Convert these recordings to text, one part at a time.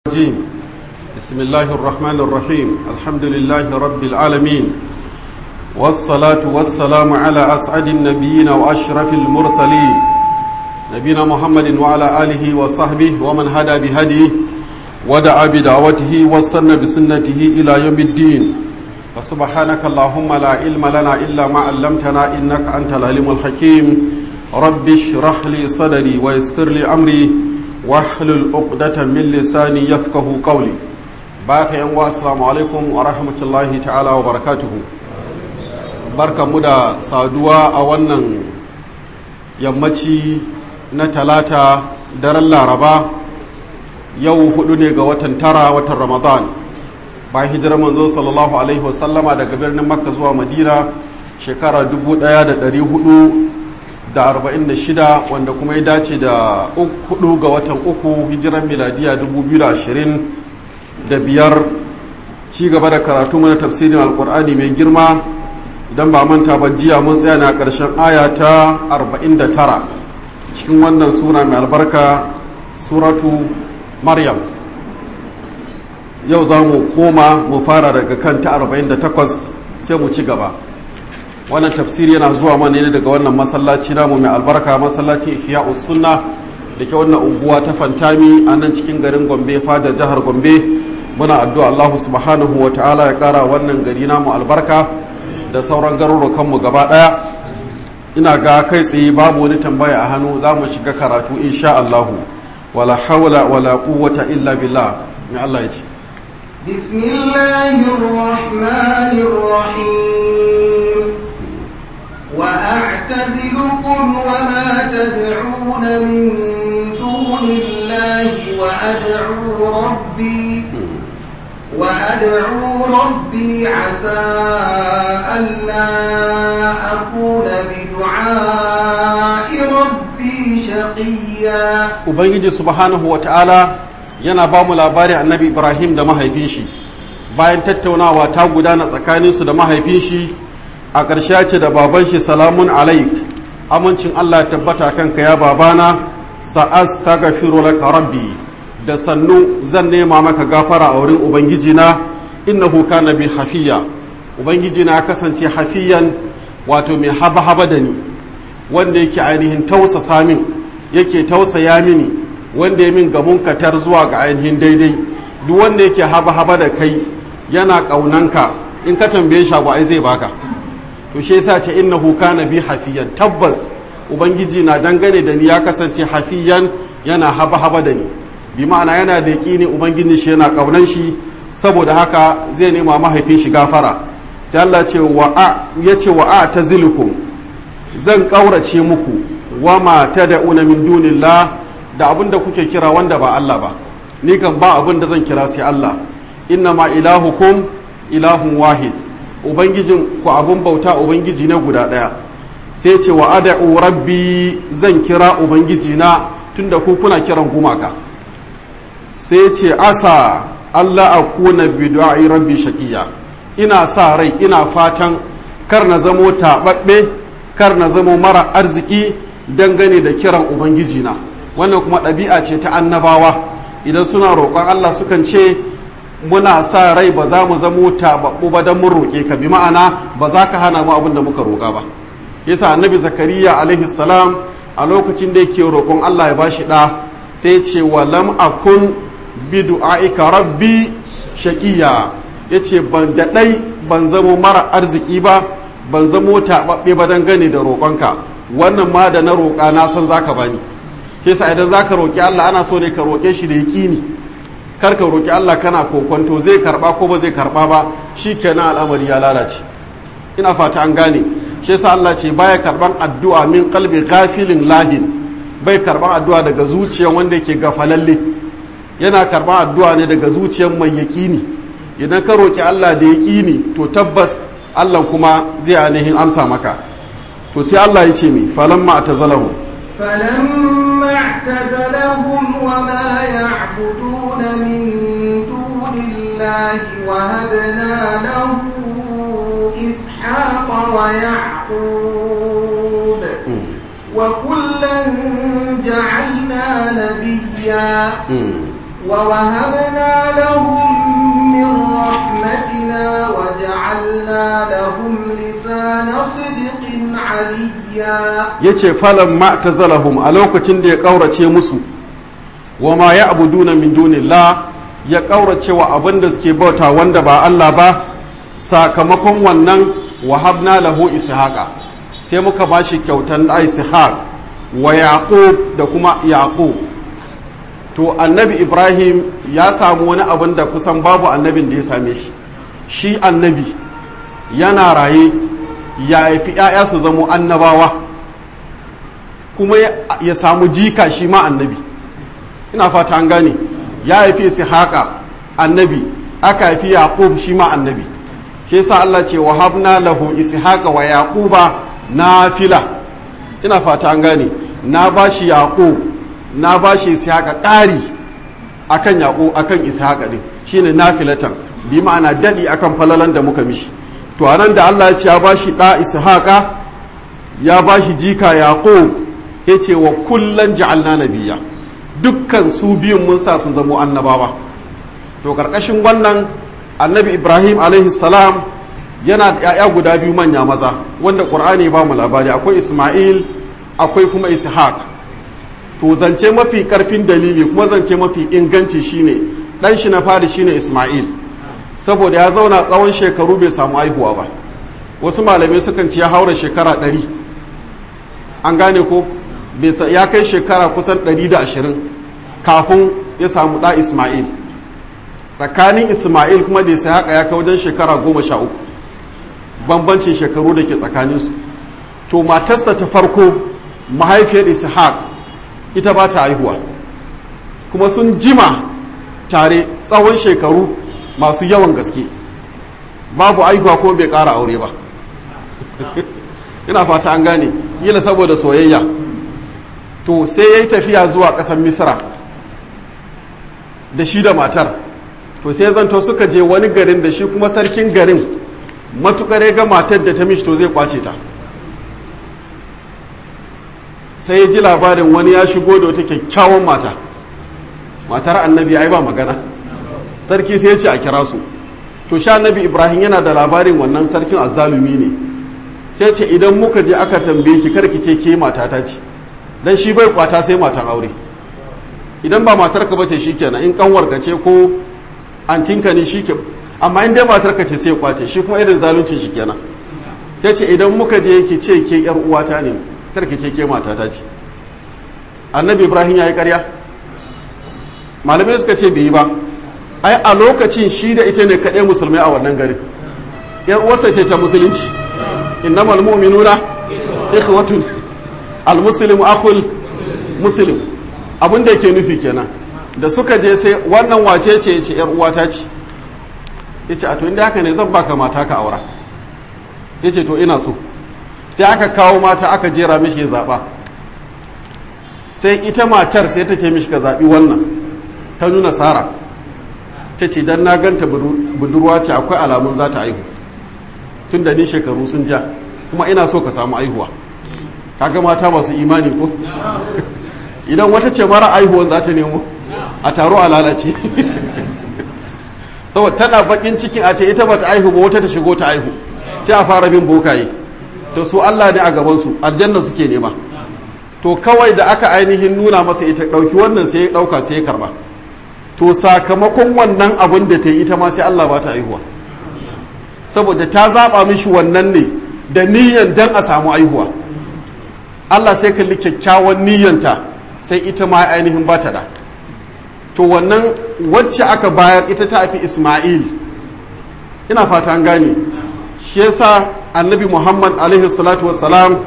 الرجيم بسم الله الرحمن الرحيم الحمد لله رب العالمين والصلاة والسلام على أسعد النبيين وأشرف المرسلين نبينا محمد وعلى آله وصحبه ومن هدى بهديه ودعا بدعوته واستنى بسنته إلى يوم الدين فسبحانك اللهم لا علم لنا إلا ما علمتنا إنك أنت العليم الحكيم رب اشرح لي صدري ويسر لي أمري واحلل عقدة من لساني يفقه قولي باك يا السلام عليكم ورحمة الله تعالى وبركاته barka mu da saduwa a wannan yammaci na talata daren laraba yau hudu ne ga watan tara watan ramadan bayan hijirar manzo sallallahu alaihi wasallama daga birnin makka zuwa madina shekara 1446 wanda kuma ya dace da hudu ga watan uku hijirar miladiya 2025 ci gaba da karatu mana tafsirin alkur'ani mai girma don ba manta ba jiya mun tsaya na ƙarshen aya ta 49 cikin wannan sura mai albarka suratu maryam yau za mu koma mu fara daga kan ta 48 sai mu ci gaba wannan tafsiri yana zuwa mana ne daga wannan masallaci namu mai albarka masallacin ihya sunna da ke wannan unguwa ta fantami a nan cikin garin gombe fadar jihar gombe muna addu'a allahu subhanahu wa ta'ala ya kara wannan gari namu albarka da sauran garurukanmu gaba daya ina ga kai tsaye babu wani tambaya a hannu za mu shiga karatu insha allahu wala hawla wala quwwata illa billah mai allah ya ce بسم الله الرحمن الرحيم وأعتزلكم وما تدعون من دون الله وأدعو ربي وأدعو ربي عسى ألا أكون بدعاء ربي شقيا ubangiji subhanahu ta'ala yana ba mu labarin annabi ibrahim da mahaifin shi bayan tattaunawa ta gudana tsakaninsu da mahaifin shi a ƙarshe ce da baban shi salamun alaik amincin allah tabbata kanka ya babana sa'as ta gafiru laka rabbi da sannu zan nema maka gafara a wurin ubangijina innahu kana bi hafiya ubangijina ya kasance hafiyan wato mai haba-haba da ni wanda yake ainihin tausasa min yake tausaya mini wanda ya min gamun katar zuwa ga ainihin daidai duk wanda yake haba-haba da kai yana ƙaunanka in ka tambaye shi ai zai baka to shi yasa ce innahu kana bi hafiyan tabbas ubangiji na dangane da ni ya kasance hafiyan yana haba-haba da ni bi ma'ana yana da ne ubangiji shi yana ƙaunan shi saboda haka zai nema mahaifin shi gafara sai Allah ce wa a yace wa a tazilukum zan ƙaurace muku wa ma tad'una min dunillah da abin da kuke kira wanda ba Allah ba ni kan ba abin da zan kira sai Allah inna ma ilahukum ilahun wahid ubangijin ku abin bauta ubangiji ne guda ɗaya sai ce wa ad'u rabbi zan kira ubangiji na tunda ku kuna kiran gumaka sai ce asa Allah akuna bi du'ai rabbi shaqiya ina sa rai ina fatan kar na zamo taɓaɓɓe kar na zamo mara arziki dangane da kiran ubangijina wannan kuma ɗabi'a ce ta annabawa idan suna roƙon Allah sukan ce muna sa rai ba za mu zamo taɓaɓɓu ba don mun roƙe ka bi ma'ana ba za ka hana mu abin da muka roƙa ba yasa annabi zakariya alaihi salam a lokacin da yake roƙon Allah ya bashi ɗa sai ce wa lam akun bi du'aika rabbi shaqiya yace ban da ɗai ban zamo mara arziki ba ban zamo taɓaɓɓe ba dangane da roƙonka wannan ma da na roƙa na san zaka bani ke sa idan zaka roƙi Allah ana so ne ka roƙe shi da yaƙini kar ka roƙi Allah kana kokonto zai karɓa ko ba zai karɓa ba shi kenan al'amari ya lalace ina fata an gane shi yasa Allah ce baya karɓan addu'a min qalbi ghafilin lahin bai karɓan addu'a daga zuciyar wanda yake gafalalle yana karɓan addu'a ne daga zuciyar mai yaƙini idan ka roƙi Allah da yaƙini to tabbas Allah kuma zai ainihin amsa maka to sai Allah ya ce mi falamma atazalahum فلما اعتزلهم وما يعبدون من دون الله وهبنا له إسحاق ويعقوب وكلا جعلنا نبيا ووهبنا لهم من رحمتنا وجعلنا لهم لسان صدق عليا yace falan ma tazalahum a lokacin da ya kaurace musu wa ma ya'buduna min dunillah ya kaurace wa abin da suke bauta wanda ba Allah ba sakamakon wannan wahabna lahu ishaqa sai muka bashi kyautan da ishaq wa yaqub da kuma yaqub to annabi ibrahim ya samu wani abin da kusan babu annabin da ya same shi shi annabi yana raye ya haifi 'ya'ya su zamo annabawa kuma ya samu jika shi ma annabi ina fata an gane ya haifi ishaqa annabi aka haifi yaqub shi ma annabi shi yasa Allah ce wa habna lahu ishaqa wa yaquba nafila ina fata an gane na bashi yaqub na bashi ishaqa ƙari akan yaqub akan ishaqa din shine nafilatan bi ma'ana dadi akan falalan da muka mishi to anan da Allah ya ce ya bashi da ishaqa ya bashi jika yaqub yace wa kullan ja'alna nabiyya dukkan su biyun mun sa sun zamo annabawa to karkashin wannan annabi ibrahim alaihi salam yana da 'ya'ya guda biyu manya maza wanda ƙur'ani ba mu labari akwai isma'il akwai kuma ishaq to zance mafi karfin dalili kuma zance mafi inganci shine dan shi na fari shine isma'il saboda ya zauna tsawon shekaru bai samu haihuwa ba wasu malamai sukan ce ya haura shekara ɗari an gane ko ya kai shekara kusan ɗari da ashirin kafin ya samu ɗa isma'il tsakanin isma'il kuma da sai haka ya kai wajen shekara goma sha uku bambancin shekaru da ke tsakaninsu to matarsa ta farko mahaifiyar ishaq ita ba ta haihuwa kuma sun jima tare tsawon shekaru masu yawan gaske babu haihuwa kuma bai ƙara aure ba ina fata an gane yana saboda soyayya to sai ya yi tafiya zuwa ƙasar misra da shi da matar to sai zanto suka je wani garin da shi kuma sarkin garin matukar ga matar da ta mishi to zai kwace ta sai ya ji labarin wani ya shigo da wata kyakkyawan mata matar annabi ai ba magana sarki sai ya ce a kira su to sha annabi ibrahim yana da labarin wannan sarkin azzalumi ne sai ce idan muka je aka tambaye ki karki ce ke matata ce dan shi bai kwata sai matan aure idan ba matarka bace shikenan in kanwarka ce ko antinka ne shike amma in dai matarka ce sai kwace shi kuma irin zalunci shi kenan sai ce idan muka je ki ce ke yar uwata ne kar ki ce ke matata ce annabi ibrahim ya yi karya malamai suka ce bai yi ba ai a lokacin shi da ita ne kaɗai musulmai a wannan garin yan uwarsa ce ta musulunci innamal mu'minuna ikhwatun al-muslimu akhul muslim abin da yake nufi kenan da suka je sai wannan wace ce ce yar uwata ce yace a to inda haka ne zan baka mata ka aura yace to ina so sai aka kawo mata aka jera mishi zaba sai ita matar sai ta ce mishi ka zabi wannan ta nuna sara ta ce dan na ganta budurwa ce akwai alamun za ta aihu tun da ni shekaru sun ja kuma ina so ka samu aihuwa kaga mata masu imani ko idan wata ce mara aihuwan za ta nemo a taro a lalace saboda tana bakin cikin a ce ita bata aihu ba wata ta shigo ta aihu sai a fara bin bokaye to su Allah ne a gaban su aljanna suke nema to kawai da aka ainihin nuna masa ita dauki wannan sai ya dauka sai ya karba to sakamakon wannan abin da ta yi ita ma sai Allah ba ta aihuwa saboda ta zaba mishi wannan ne da niyyan dan a samu aihuwa Allah sai kalli kyakkyawan niyyanta sai ita ma ainihin ba ta da to wannan wacce aka bayar ita ta fi Ismail ina fata an gane shi yasa annabi Muhammad alaihi salatu wassalam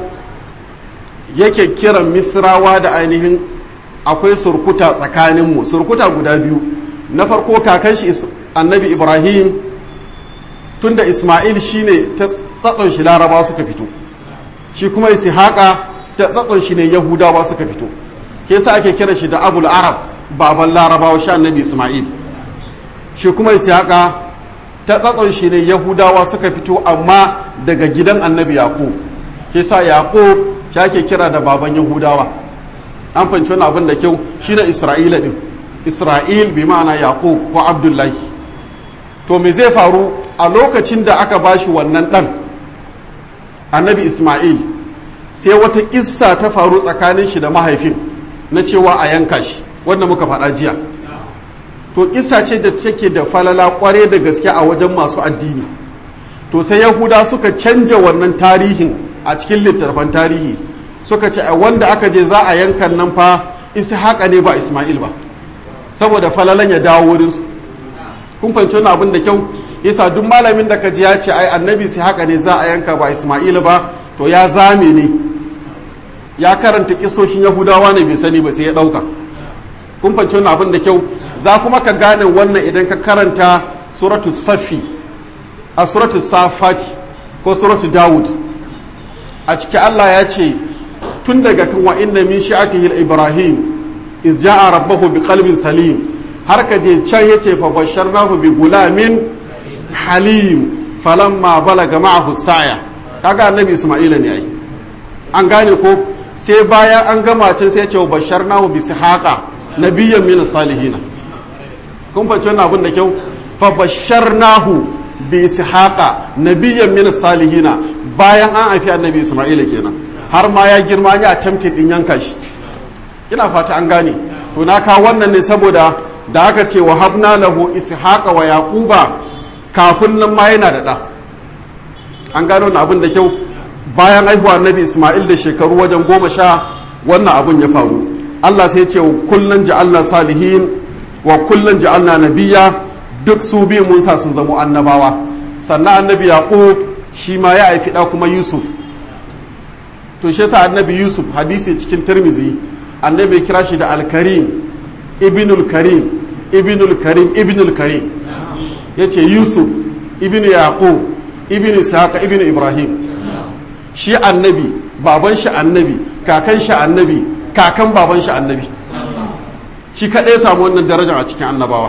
yake kiran misrawa da ainihin akwai surkuta tsakaninmu surkuta guda biyu na farko kakan shi annabi Ibrahim tunda Ismail shine ta tsatson shi larabawa suka fito shi kuma Ishaqa ta tsatson shi ne Yahudawa suka fito ke sa ake kiran shi da abul arab baban larabawa sha annabi isma'il shi kuma ishaqa ta tsatson shi ne yahudawa suka fito amma daga gidan annabi yaqub ke sa yaqub shi ake kira da baban yahudawa an fahimci wani abin da kyau shi na isra'ila din isra'il bi ma'ana yaqub ko abdullahi to me zai faru a lokacin da aka bashi wannan ɗan annabi isma'il sai wata kissa ta faru tsakanin shi da mahaifin na cewa a yanka shi wanda muka faɗa jiya to kissa ce da take da falala kware da gaske a wajen masu addini to sai yahuda suka canja wannan tarihin a cikin littattafan tarihi suka ce wanda aka je za a yankan nan fa haka ne ba isma'il ba saboda falalan ya dawo wurinsu kun fahimci wani abin da kyau yasa duk malamin da ka ji ya ce ai annabi sai haka ne za a yanka ba isma'il ba to ya zame ne ya karanta kisoshin yahudawa ne bai sani ba sai ya dauka kun fahimci wani abin da kyau za kuma ka gane wannan idan ka karanta suratu safi a suratu safati ko suratu dawud a ciki allah ya ce tun daga kan wa inna min shi'atihi ibrahim iz ja'a rabbahu bi qalbin salim har ka je can yace fa basharnahu bi gulamin halim falamma balaga ma'ahu saya kaga annabi isma'ila ne ai an gane ko sai bayan an gama can sai ya ce basharnahu bi sihaqa nabiyyan min salihin kun fahimci wannan abin da kyau fa basharnahu bi ishaqa nabiyyan min salihina bayan an haifi annabi isma'ila kenan har ma ya girma ya attempted din yanka shi ina fata an gane to na kawo wannan ne saboda da aka ce wa habna lahu ishaqa wa yaquba kafin nan ma yana da da an gano wannan abin da kyau bayan haihuwa annabi isma'il da shekaru wajen goma sha wannan abin ya faru Allah sai ya ce kullun ja'alna salihin wa kullun ja'alna nabiyya duk su biyu mun sa sun zamo annabawa sannan annabi yaqub shi ma ya haifi da kuma yusuf to shi yasa annabi yusuf hadisi cikin tirmizi annabi kira shi da alkarim ibnul karim ibnul karim ibnul karim yace yusuf ibnu yaqub ibnu ishaqa ibnu ibrahim shi annabi baban shi annabi kakan shi annabi kakan baban shi annabi shi kaɗai samu wannan darajar a cikin annabawa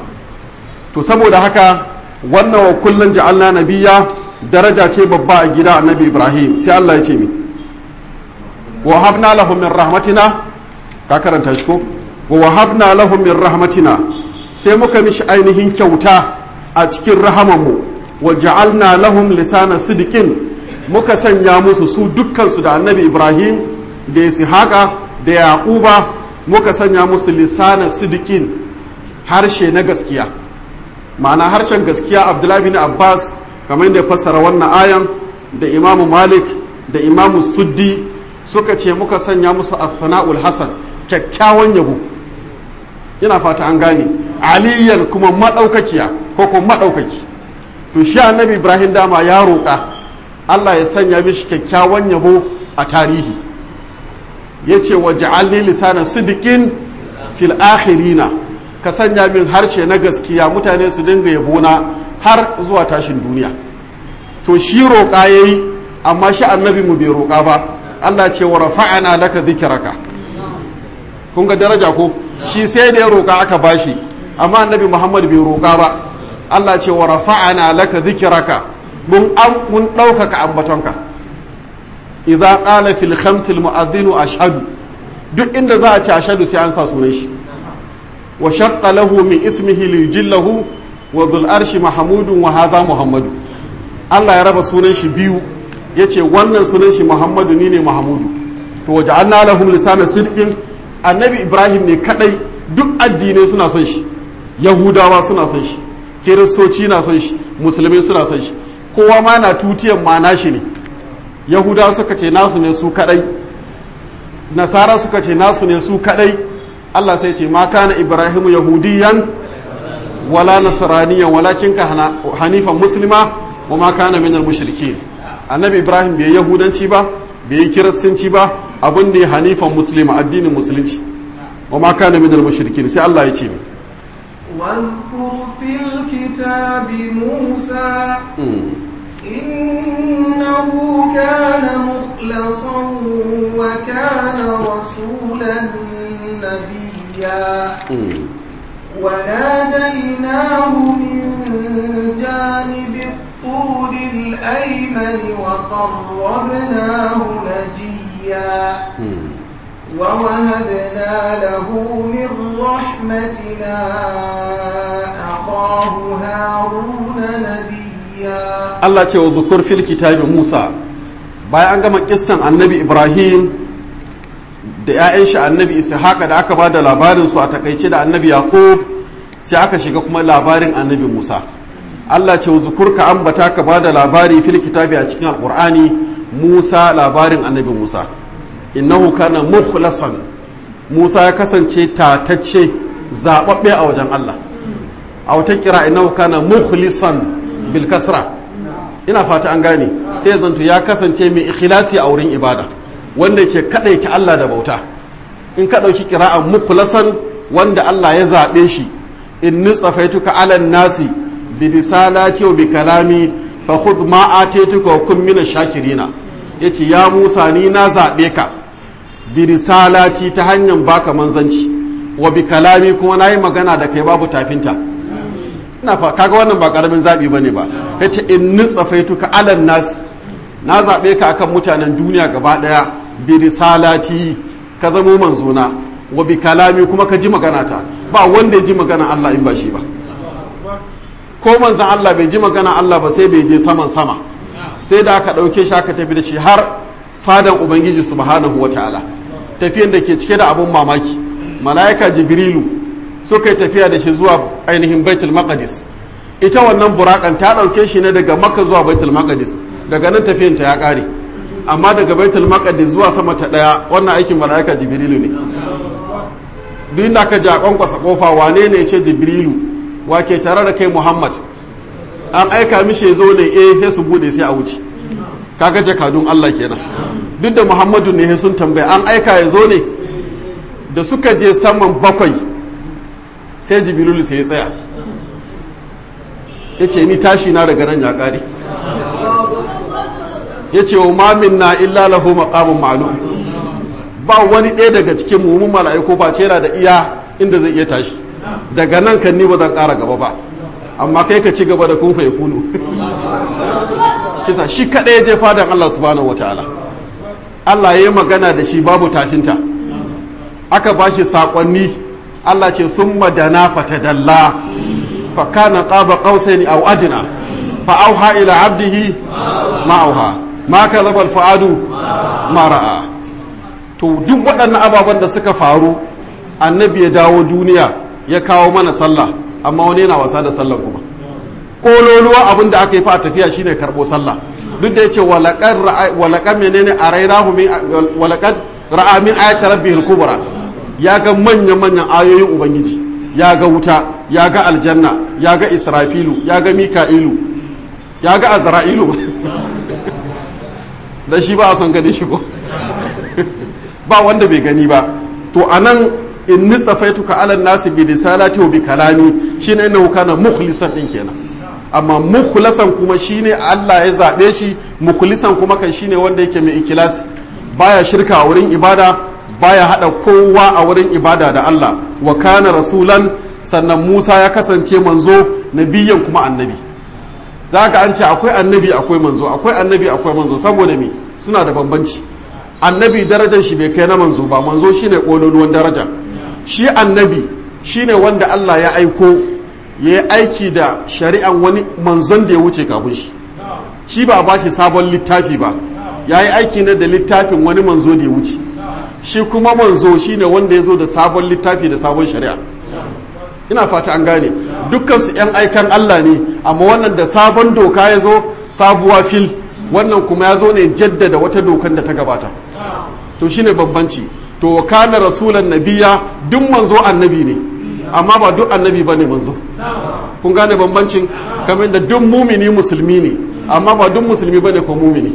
to saboda haka wannan wa kullun ja'alna nabiyya daraja ce babba a gida annabi ibrahim sai Allah ya ce mi wa habna lahum min rahmatina ka karanta shi ko wa wahabna lahum min rahmatina sai muka mishi ainihin kyauta a cikin rahamanmu wa ja'alna lahum lisana sidikin muka sanya musu su dukkansu da annabi ibrahim da ishaqa da yaquba muka sanya musu lisana sidikin harshe na gaskiya ma'ana harshen gaskiya abdullahi bin abbas kamar da fassara wannan ayan da imamu malik da imamu suddi suka ce muka sanya musu as-sana'ul hasan kyakkyawan yabo ina fata an gane aliyan kuma madaukakiya ko kuma madaukaki to shi annabi ibrahim dama ya roƙa Allah ya sanya mishi kyakkyawan yabo a tarihi yace wa ja'alni lisana sidiqin fil akhirina ka sanya min harshe na gaskiya mutane su dinga yabona har zuwa tashin duniya to shi roƙa yayi amma shi annabi mu bai roƙa ba Allah ce wa rafa'ana laka dhikraka kun ga daraja ko shi sai da ya roƙa aka bashi amma annabi Muhammad bai roƙa ba Allah ce wa rafa'ana laka dhikraka mun an mun ɗaukaka ambatonka idza qala fil khams al mu'adhdhin ashhadu duk inda za a ci ashhadu sai an sa sunan shi wa shaqqa lahu min ismihi li yujillahu wa dhul arshi mahmudun wa hadha muhammadu Allah ya raba sunan shi biyu yace wannan sunan shi muhammadu ni ne mahmudu to waja'alna lahum lisana sidqin annabi ibrahim ne kadai duk addinai suna son shi yahudawa suna son shi kiristoci na son shi musulmai suna son shi kowa ma na tutiyan ma nashi ne yahudawa suka ce nasu ne su kadai nasara suka ce nasu ne su kadai Allah sai ce ma kana ibrahimu yahudiyan wala nasraniyan walakin ka hanifan muslima wa ma kana minal mushrikin annabi ibrahim bai yahudanci ba bai yi kiristanci ba abin da ya hanifan muslima addinin musulunci wa ma kana minal mushrikin sai Allah ya ce واذكر في الكتاب موسى إنه كان مخلصا وكان رسولا نبيا وناديناه من جانب الطور الأيمن وقربناه نجيا ووهبنا له من رحمتنا أخاه هارون نبيا Allah ce wa zukur fil kitabi Musa bayan an gama kissan annabi Ibrahim da 'ya'yan shi annabi Ishaqa da aka ba da labarin su a takaice da annabi Yaqub sai aka shiga kuma labarin annabi Musa Allah ce wa zukur ka ambata ka ba da labari fil kitabi a cikin alqur'ani Musa labarin annabi Musa innahu kana mukhlasan Musa ya kasance tatacce zababbe a wajen Allah a wata kira innahu kana mukhlisan bil kasra ina fata an gane sai ya zanto ya kasance mai ikhlasi a wurin ibada wanda ke kadaita Allah da bauta in ka dauki kira'an mukhlasan wanda Allah ya zabe shi in nitsafaituka alan nasi bi risalati wa bi kalami fa khudh ma atituka wa kun min shakirina yace ya Musa ni na zabe ka bi risalati ta hanyar baka manzanci wa bi kalami kuma nayi magana da kai babu tafinta ina fa kaga wannan ba karamin zabi bane ba yace in nitsafaituka alan nas na zabe ka akan mutanen duniya gaba daya bi risalati ka zamo manzona wa bi kalami kuma ka ji magana ta ba wanda ya ji magana Allah in ba shi ba ko manzon Allah bai ji magana Allah ba sai bai je saman sama sai da aka dauke shi aka tafi da shi har fadan ubangiji subhanahu wataala tafiyan da ke cike da abun mamaki mala'ika jibrilu suka yi tafiya da shi zuwa ainihin baitul maqdis ita wannan burakan ta ɗauke shi ne daga makka zuwa baitul maqdis daga nan tafiyan ta ya ƙare amma daga baitul maqdis zuwa sama ta ɗaya wannan aikin mala'ika jibrilu ne duk da ka ji a kwankwasa kofa wane ne ce jibrilu wake tare da kai muhammad an aika mishi ya zo ne eh sai su bude sai a wuce kaga jakadun allah kenan duk da muhammadu ne sun tambaya an aika ya zo ne da suka je saman bakwai sai jibrilu sai ya tsaya ya ce ni tashi na daga nan ya ƙare ya ce wa mamin na illa lahu maqamun ma'lum ba wani ɗaya daga cikin mummun mala'iku ba ce yana da iya inda zai iya tashi daga nan kan ni ba zan ƙara gaba ba amma kai ka ci gaba da kun fa kunu kisa shi kaɗai ya je fadan Allah subhanahu wataala Allah ya yi magana da shi babu tafinta aka ba shi saƙonni Allah ce sun madana fatadalla fa kana qaba qausaini aw adna fa auha ila abdihi ma auha ma kadhaba al fuadu ma ra'a to duk waɗannan ababen da suka faru annabi ya dawo duniya ya kawo mana sallah amma wani yana wasa da sallah kuma kololuwa abin da aka yi fa a tafiya shine karbo sallah duk da yace walaqad walaqad menene arainahu min walaqad ra'a min ayati rabbihil kubra ya ga manya-manyan ayoyin ubangiji ya ga wuta ya ga aljanna ya ga israfilu ya ga mika'ilu ya ga azra'ilu da shi ba a son gani shi ko ba wanda bai gani ba to anan in nistafaituka ala nasi bi risalati wa bi kalami shine innahu kana mukhlisan din kenan amma mukhlasan kuma shine Allah ya zabe shi mukhlisan kuma kan shine wanda yake mai ikilasi baya shirka a wurin ibada baya hada kowa a wurin ibada da Allah wa kana rasulan sannan Musa ya kasance manzo nabiyan kuma annabi zaka an ce akwai annabi akwai manzo akwai annabi akwai manzo saboda me suna da bambanci annabi darajar shi bai kai na manzo ba manzo shine kololuwan daraja shi annabi shine wanda Allah ya aiko ya yi aiki da shari'an wani manzon da ya wuce kafin shi shi ba ba shi sabon littafi ba ya yi aiki ne da littafin wani manzo da ya wuce shi kuma manzo shine wanda ya zo da sabon littafi da sabon shari'a ina fata an gane dukkan su yan aikan Allah ne amma wannan da sabon doka ya zo sabuwa fil wannan kuma ya zo ne jaddada wata dokan da ta gabata to shine bambanci to kana rasulan nabiya duk manzo annabi ne amma ba duk annabi bane manzo kun gane bambancin kamar da duk mumini musulmi ne amma ba duk musulmi bane ko mumini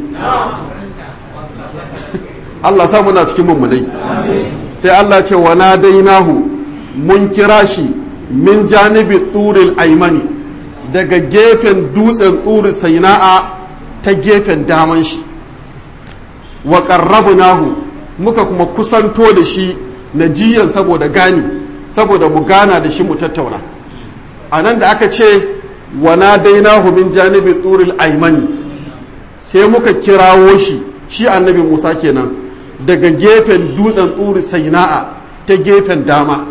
Allah sa muna cikin mummunai sai Allah ce wa nadainahu mun kira shi min janibi turil aimani daga gefen dutsen turi saina'a ta gefen daman shi wa qarrabnahu muka kuma kusanto da shi na jiyan saboda gani saboda mu gana da shi mu tattauna a nan da aka ce wa nadainahu min janibi turil aimani sai muka kirawo shi shi annabi Musa kenan daga gefen dutsen turi saina'a ta gefen dama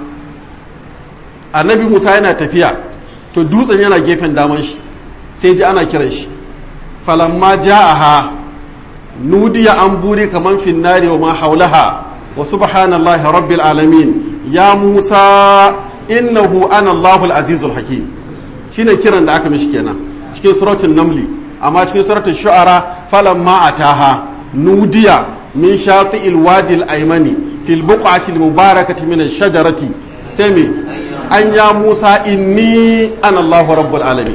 annabi musa yana tafiya to dutsen yana gefen daman shi sai ji ana kiran shi falamma ja'aha nudiya an buri kaman finnari wa ma haulaha wa subhanallahi rabbil alamin ya musa innahu ana allahul azizul hakim shine kiran da aka mishi kenan cikin suratul namli amma cikin suratul shu'ara falamma ataha nudiya min shati'il wadi al-aymani fil buq'ati al-mubarakati min ash-shajarati sai me an ya musa inni ana allahu rabbul alamin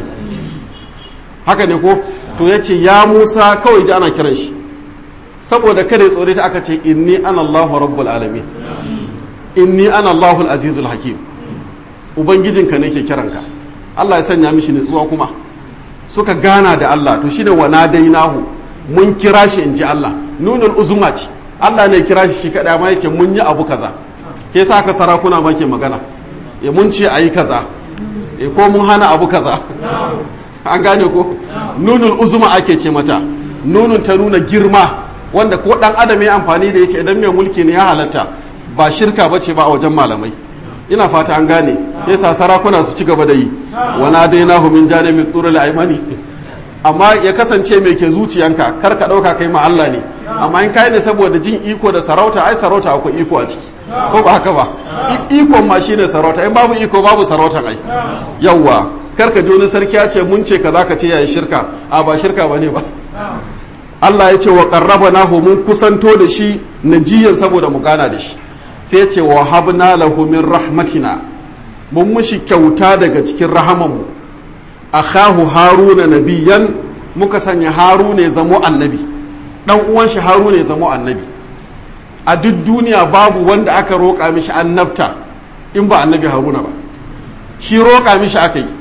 haka ne ko to yace ya musa kawai ji ana kiran shi saboda kada tsore ta aka ce inni ana allahu rabbul alamin inni ana allahu al-azizul hakim ubangijinka ne ke kiranka Allah ya sanya mishi nutsuwa kuma suka gana da Allah to shine wa nadainahu mun kira shi inji Allah nunul uzuma ce Allah ne kira shi shi kada ma yake mun yi abu kaza ke sa ka sarakuna ma ke magana e mun ce ayi kaza e ko mun hana abu kaza an gane ko nunul uzuma ake ce mata nunun ta nuna girma wanda ko dan adam ya amfani da yace idan mai mulki ne ya halatta ba shirka bace ba a wajen malamai ina fata an gane yasa sarakuna su ci gaba da yi wana dai na min janibin turul aimani amma ya kasance mai ke zuciyanka kar ka dauka kai ma Allah ne amma in kai ne saboda jin iko da sarauta ai sarauta akwai iko a ciki ko ba haka ba ikon ma shine sarauta in babu iko babu sarauta ai yawwa kar ka ji wani sarki ya ce mun ce kaza ka ce yayi shirka a ba shirka bane ba Allah ya ce wa qarrabanahu mun kusanto da shi najiyan saboda mu gana da shi sai ce wa habna lahu min rahmatina mun mushi kyauta daga cikin rahamanmu akhahu haruna nabiyan muka sanya haruna ya zamo annabi dan uwan shi haruna ya zamo annabi a duk duniya babu wanda aka roƙa mishi annabta in ba annabi haruna ba shi roƙa mishi aka yi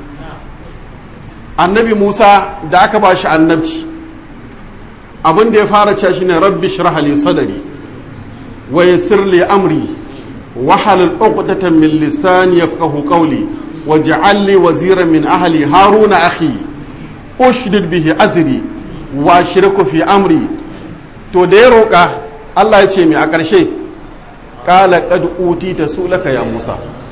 annabi musa da aka ba shi annabci abin da ya fara cewa shine rabbi shrah li sadri ويسر لي أمري وحلل عقدة من لساني يفقه قولي واجعل لي وزيرا من أهلي هارون أخي أشدد به أزري وأشرك في أمري to da ya roƙa Allah ya ce mai a ƙarshe ƙala ƙad uti ta sulaka ya Musa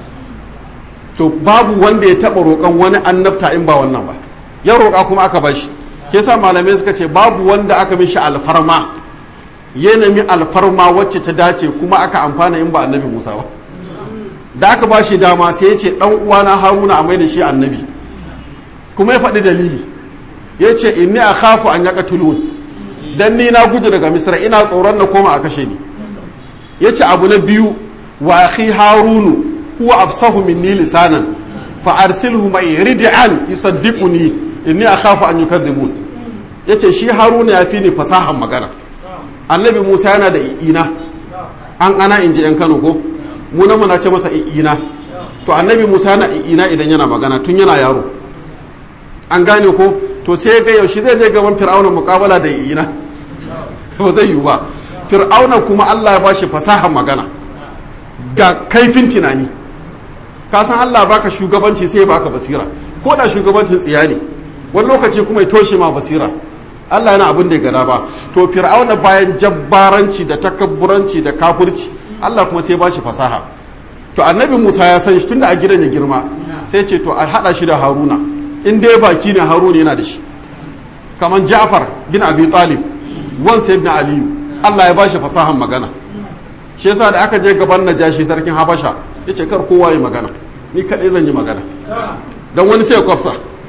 to babu wanda ya taɓa roƙon wani annabta in ba wannan ba ya roƙa kuma aka bashi ke sa malamai suka ce babu wanda aka mishi alfarma ya nemi alfarma wacce ta dace kuma aka amfana in ba annabi musa ba da aka ba shi dama sai ya ce ɗan uwana haruna a mai da shi annabi kuma ya faɗi dalili ya ce inni a khafu an yaka tulun dan ni na gudu daga misra ina tsoron na koma a kashe ni ya ce abu na biyu wa akhi harunu huwa absahu minni lisanan fa arsilhu mai rid'an yusaddiquni inni akhafu an yukadhibun yace shi haruna ya fi ni fasahan magana annabi musa yana da i'ina an ana in ji yan kano ko mu na muna ce masa i'ina to annabi musa yana i'ina idan yana magana tun yana yaro an gane ko to sai ga yaushe zai je gaban fir'auna muqabala da i'ina ba zai yiwu ba fir'auna kuma allah ya bashi fasahar magana ga kaifin tunani ka san allah baka shugabanci sai baka basira ko da shugabancin tsiya ne wani lokaci kuma ya toshe ma basira Allah yana abin da ya gada ba to fir'auna bayan jabbaranci da takabburanci da kafirci Allah kuma sai ba shi fasaha to annabi Musa ya san shi tunda a gidan ya girma sai ce to a hada shi da Haruna in dai baki ne Haruna yana da shi kaman Ja'far bin Abi Talib wan sayyidina Aliyu Allah ya ba shi fasahan magana shi yasa da aka je gaban Najashi sarkin Habasha yace kar kowa yi magana ni kadai zan yi magana dan wani sai ya kwafsa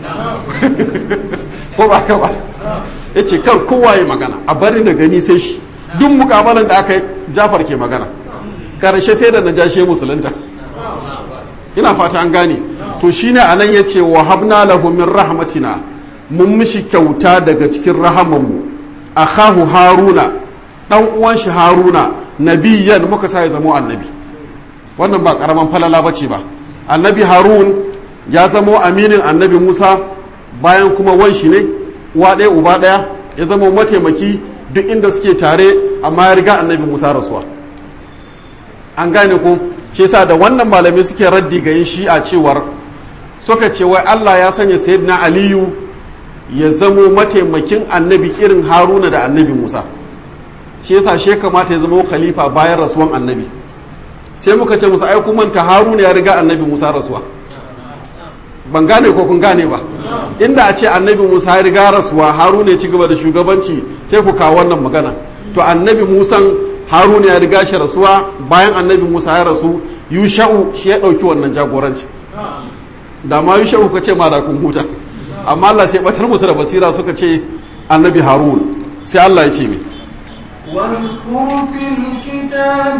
ko ba ka ba ya ce kar kowa ya magana a bari da gani sai shi duk mukabalan da aka yi jafar ke magana karshe sai da na jashe musulunta ina fata an gane to shine anan ya ce wa habna lahu min rahmatina mun mishi kyauta daga cikin rahamanmu akhahu haruna dan uwan shi haruna nabiyan muka sa ya zamo annabi wannan ba karaman falala bace ba annabi harun ya zamo aminin annabi musa bayan kuma wanshi ne uwa ɗaya uba ɗaya ya zama mataimaki duk inda suke tare amma ya riga annabi musa rasuwa an gane ko shi yasa da wannan malamai suke raddi ga yin shi'a cewar suka ce wai allah ya sanya sayyidina aliyu ya zamo mataimakin annabi irin haruna da annabi musa shi yasa shi kamata ya zama khalifa bayan rasuwan annabi sai muka ce musu ai kun manta haruna ya riga annabi musa rasuwa ban gane ko kun gane ba inda a ce annabi musa ya riga rasuwa haruna ya ci gaba da shugabanci sai ku kawo wannan magana to annabi musan haruna ya riga shi rasuwa bayan annabi musa ya rasu yusha'u shi ya ɗauki wannan jagoranci da ma yusha'u ka ce ma da kun huta amma Allah sai batar musu da basira suka ce annabi harun sai Allah ya ce mi واذكر في الكتاب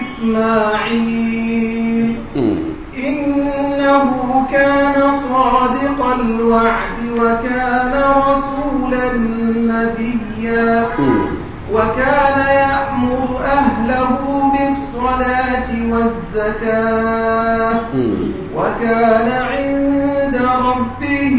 إسماعيل إنه كان صادق الوعد وكان رسولا نبيا وكان يأمر أهله بالصلاة والزكاة وكان عند ربه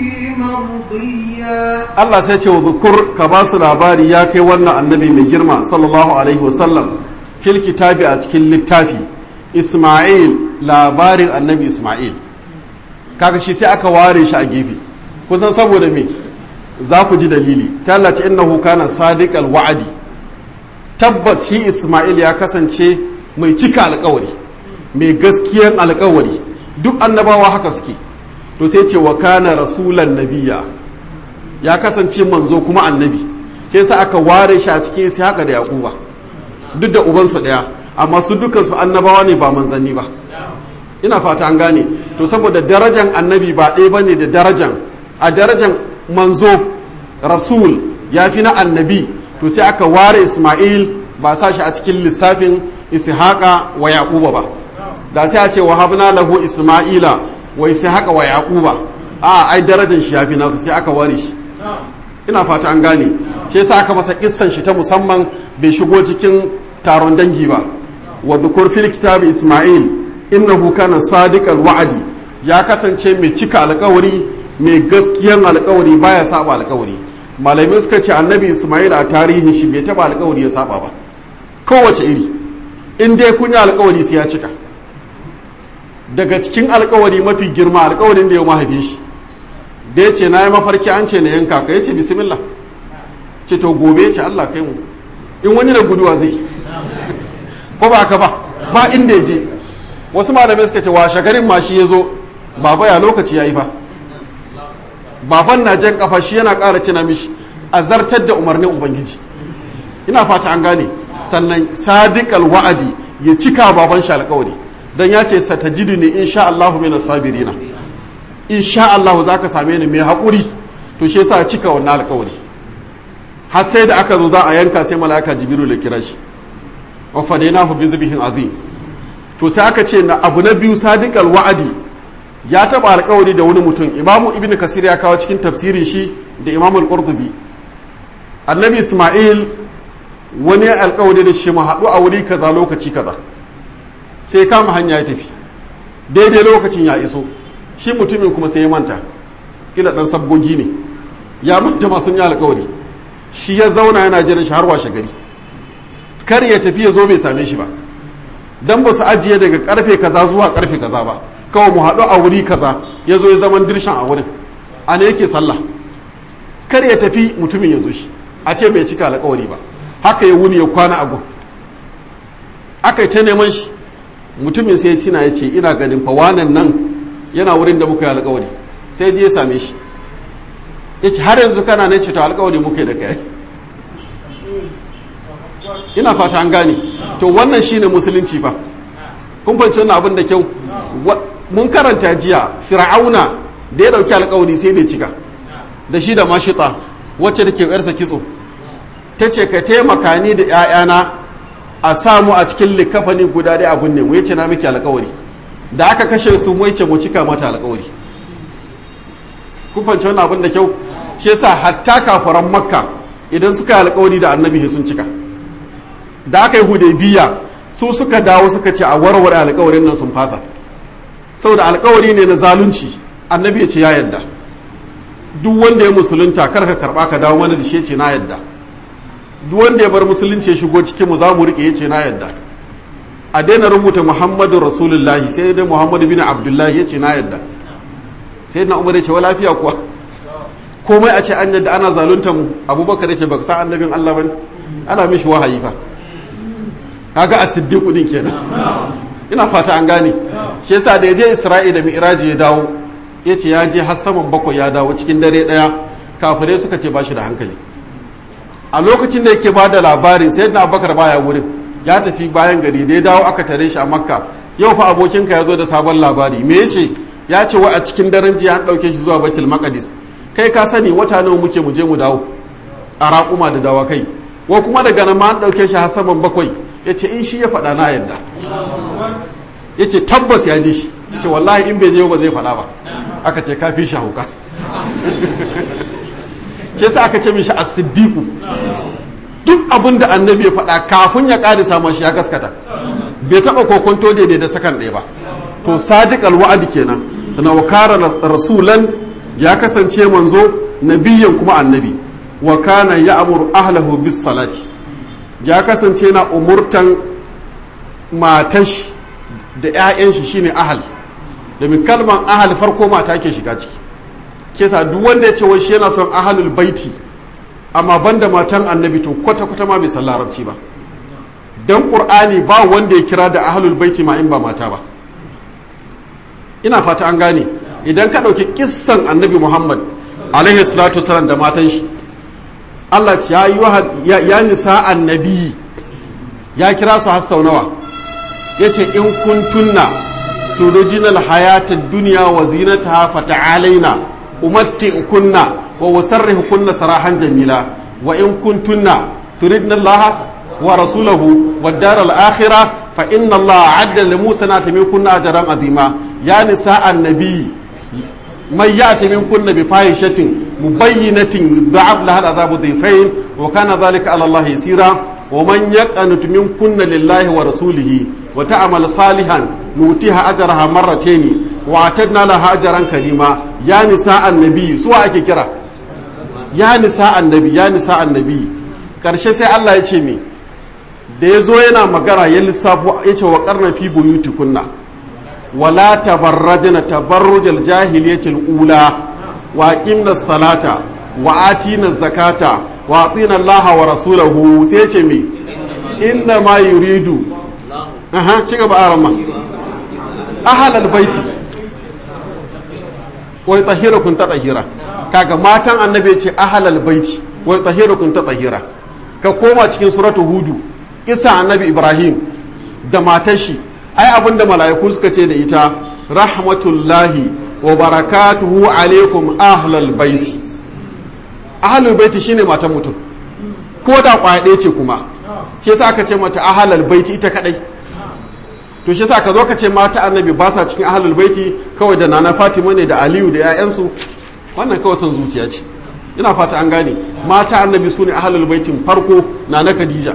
مرضيا Allah sai ce wa zukur ka ba su labari ya kai wannan annabi mai girma sallallahu alaihi wasallam fil kitabi a cikin littafi Ismail labarin annabi Ismail kaga shi sai aka ware shi a gefe kusan saboda me za ku ji dalili sai Allah ce innahu kana sadiqal wa'adi tabbas shi Ismail ya kasance mai cika alkawari mai gaskiyan alkawari duk annabawa haka suke to sai ce wa kana rasulan nabiya ya kasance manzo kuma annabi ke sa aka ware shi a cikin sai haka da yakuba duk da ubansu daya amma su dukkan su annabawa ne ba manzanni ba ina fata an gane to saboda darajan annabi ba ɗaya bane da darajan a darajan manzo rasul ya fi na annabi to sai aka ware isma'il ba sa shi a cikin lissafin ishaqa wa yaquba ba da sai a ce wa habna lahu isma'ila wa ishaqa wa yaquba a ai darajan shi yafi nasu sai aka ware shi ina fata an gane shi yasa aka masa kissan shi ta musamman bai shigo cikin taron dangi ba wa dhukur fil kitabi isma'il innahu kana sadiqal wa'di ya kasance mai cika alkawari mai gaskiyan alkawari baya saba alkawari malamai suka ce annabi isma'il a tarihin shi bai taba alkawari ya saba ba kowace iri in dai kun yi alkawari sai ya cika daga cikin alkawari mafi girma alkawarin da ya mahaifin shi da ya ce na yi mafarki an ce na yanka ka ya ce bismillah ce to gobe ce Allah kai mu in wani da guduwa zai ko ba ka ba ba inda ya je wasu malamai suka ce washe garin ma shi ya zo baba ya lokaci ya yi fa baban na jan kafa shi yana ƙara cina mishi a zartar da umarnin ubangiji ina fata an gane sannan sadiqal wa'adi ya cika baban shi alƙawari dan ya ce satajidu ne insha Allahu minas sabirina insha Allahu zaka same ni mai haƙuri to shi yasa cika wannan alƙawari har sai da aka zo za a yanka sai malaka jibiru da kira shi wa fadainahu bi zibhin azim to sai aka ce na abu na biyu sadiqal wa'adi ya taba alƙawari da wani mutum imamu ibn kasir ya kawo cikin tafsirin shi da imamu al-qurtubi annabi isma'il wani alƙawari da shi mu haɗu a wuri kaza lokaci kaza sai kama hanya ya tafi daidai lokacin ya iso shi mutumin kuma sai ya manta kila dan sabgogi ne ya manta masu yi alƙawari shi ya zauna yana jiran shi har washe gari kar ya tafi ya zo bai same shi ba dan ba su ajiye daga karfe kaza zuwa karfe kaza ba kawai mu haɗu a wuri kaza ya zo ya zaman dirshan a wurin a ne yake sallah kar ya tafi mutumin ya zo shi a ce bai cika alƙawari ba haka ya wuni ya kwana a gun aka yi ta neman shi mutumin sai ya tina ya ce ina ganin fa wanan nan yana wurin da muka yi alƙawari sai je ya same shi ya ce har yanzu kana ne ce to alƙawari muka yi da kai ina fata an gane to wannan shine musulunci fa kun fahimci wannan abin da kyau mun karanta jiya fir'auna da ya dauki alkawari sai bai cika da shi da mashita wacce da ke yarsa kitso ta ce ka taimaka ni da 'ya'yana a samu a cikin likafani guda da abun ne mu yace na miki alkawari da aka kashe su mu yace mu cika mata alkawari kun fahimci wannan abin da kyau shi yasa hatta kafaran makka idan suka yi alkawari da annabi sun cika da aka yi hudaybiya su suka dawo suka ce a warware alkawarin nan sun fasa saboda alkawari ne na zalunci annabi ya ce ya yadda duk wanda ya musulunta kar ka karba ka dawo mana da shi ya ce na yadda duk wanda ya bar musulunci ya shigo cikin mu za mu rike ya ce na yadda a daina rubuta muhammadu rasulullahi sai dai muhammadu bin abdullahi ya ce na yadda sai na umar ya ce wa lafiya kuwa komai a ce an yadda ana zalunta mu abubakar ya ce baka san annabin allah bane ana mishi wahayi fa kaga as-siddiqu din kenan ina fata an gane shi yasa da ya je Isra'ila da Mi'raji ya dawo yace ya je har saman bakwai ya dawo cikin dare daya kafirai suka ce ba shi da hankali a lokacin da yake bada labarin sayyidina Abubakar baya wurin ya tafi bayan gari da ya dawo aka tare shi a Makka yau fa abokinka ya zo da sabon labari me yace ya ce wa a cikin daren jiya an dauke shi zuwa Baitul Maqdis kai ka sani wata nawa muke mu je mu dawo a raƙuma da dawakai wa kuma daga nan ma an ɗauke shi har saman bakwai ya ce in shi ya faɗa na yadda ya ce tabbas ya ji shi ya ce wallahi in bai je ba zai faɗa ba aka ce ka fi shi hauka ke sa aka ce mishi a siddiku duk abin da annabi ya faɗa kafin ya ƙari samun shi ya gaskata bai taɓa kokonto daidai da sakan ɗaya ba to sadiq alwa'adi kenan sana wa kara rasulan ya kasance manzo nabiyan kuma annabi wa kana ya'muru ahlahu bis salati ya kasance na umurtan matash da 'ya'yan shi shine ahal domin kalman ahal farko mata ke shiga ciki kesa duk wanda ya ce wai shi yana son ahalul baiti amma banda matan annabi to kwata kwata ma bai san larabci ba dan qur'ani ba wanda ya kira da ahalul baiti ma in ba mata ba ina fata an gane idan ka ɗauki kissan annabi muhammad alaihi salatu wasalam da matan shi Allah ya yi ya nisa annabi ya kira su har sau nawa ya ce in kuntunna tudujinal hayatad duniya wa zinataha fata'alaina umatti kunna wa wasarrihu kunna sarahan jamila wa in kuntunna turidna Allah wa rasulahu wa daral akhirah fa inna Allah adda li Musa na tami kunna ajran azima ya nisa annabi man ya'ti min kunna bi fahishatin mubayyinatin da'ab laha al'adabu dhifain wa kana dhalika 'ala Allah yasira wa man yaqanut min kunna lillahi wa rasulihi wa ta'mal salihan nutiha ajraha marratayn wa atadna laha ajran karima ya nisa annabi su ake kira ya nisa annabi ya nisa annabi karshe sai Allah ya ce me da ya zo yana magana ya lissafo ya ce wa karna fi buyuti kunna wala tabarrajna tabarrujal jahiliyatil ula wa aqimna salata wa atina zakata wa atina allaha wa rasulahu sai ce me inna ma yuridu aha ci gaba arama ahlal baiti wa yutahhirukum tatahira kaga matan annabi ce ahlal baiti wa yutahhirukum tatahira ka koma cikin suratu hudu isa annabi ibrahim da matar shi ai abinda mala'iku suka ce da ita rahmatullahi wa barakatuhu alaikum ahlal baiti ahlul baiti shine matan mutum ko da kwaya ɗaya ce kuma shi yasa aka ce mata ahlal baiti ita kadai to shi yasa ka zo ka ce mata annabi ba sa cikin ahlul baiti kawai da nana fatima ne da aliyu da 'ya'yansu wannan kawai son zuciya ce ina fata an gane mata annabi su ne ahlul baitin farko na na khadija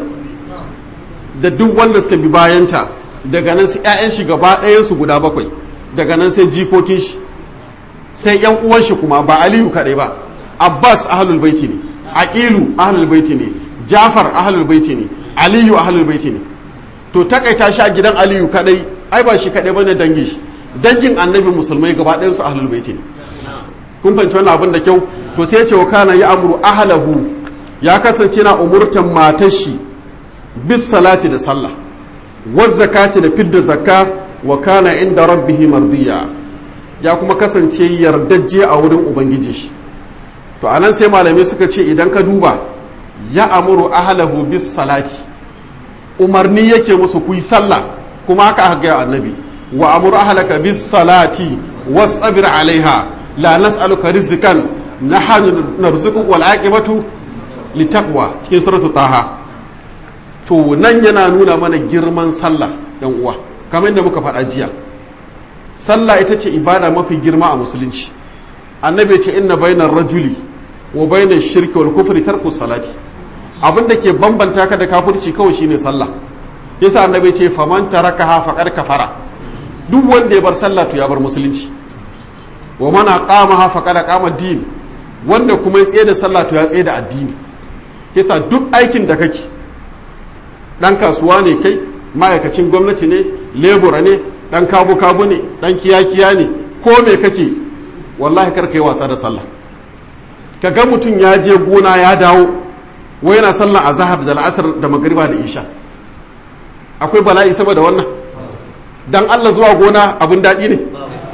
da duk wanda suka bi bayanta daga nan sai 'ya'yan shi gaba ɗayansu guda bakwai daga nan sai jikokin shi sai 'yan uwan shi kuma ba aliyu kaɗai ba abbas ahlul baiti ne aqilu ahlul baiti ne jafar ahlul baiti ne aliyu ahlul baiti ne to takaita shi a gidan aliyu kaɗai ai ba shi kaɗai bane dangin shi dangin annabi musulmai gaba ɗayansu ahlul baiti ne kun fahimci wannan abin da kyau to sai ya ce wa kana ya amuru ahlahu ya kasance na umurtan matar shi bis salati da sallah waz zakati da fidda zakka wa kana inda rabbihi mardiya ya kuma kasance yardajje a wurin ubangiji shi to anan sai malamai suka ce idan ka duba ya amuru ahlahu bis salati umarni yake musu ku yi sallah kuma haka aka ga annabi wa amuru ahlaka bis salati wasabir alaiha la nas'aluka rizqan nahnu narzuquka wal aqibatu litaqwa cikin suratu taha to nan yana nuna mana girman sallah yan uwa kamar yadda muka faɗa jiya sallah ita ce ibada mafi girma a musulunci annabi ce inna bainar rajuli wa bainar shirki wal kufri tarku salati abin da ke bambanta ka da kafirci kawai shine sallah yasa annabi ce faman tarakaha faqad kafara duk wanda ya bar sallah to ya bar musulunci wa man aqamaha faqad aqama din wanda kuma ya tsaye da sallah to ya tsaye da addini yasa duk aikin da kake dan kasuwa ne kai ma'aikacin gwamnati ne lebura ne dan kabu kabu ne dan kiyakiya ne ko me kake wallahi kar kai wasa da sallah ka ga mutum ya je gona ya dawo wai yana sallah azhar da al'asr da magriba da isha akwai bala'i saboda wannan dan Allah zuwa gona abin daɗi ne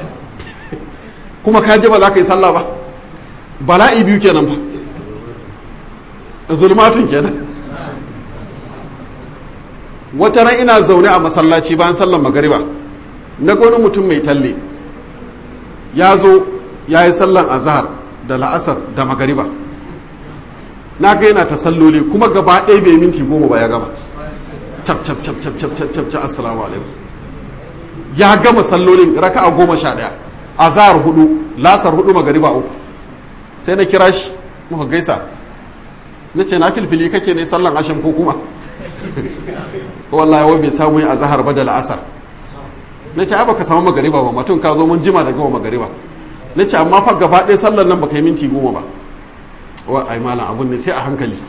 kuma ka je ba za ka yi sallah ba bala'i biyu kenan ba zulmatun kenan wata ran ina zaune a masallaci bayan sallar magariba na wani mutum mai talle ya zo ya yi sallan azhar da la'asar da magariba na ga yana ta salloli kuma gaba ɗaya bai minti goma ba ya gama cap cap cap cap cap cap cap cap assalamu alaikum ya gama sallolin raka'a goma sha ɗaya azhar hudu lasar hudu magariba uku sai na kira shi muka gaisa na ce na filfili kake ne sallan ashin ko kuma wallahi wai bai samu yin azhar ba da la'asar na ce ba ka samu magariba ba mutum ka zo mun jima da gama magariba na ce amma fa gaba ɗaya sallan nan ba ka yi minti goma ba wa ai malam abun ne sai a hankali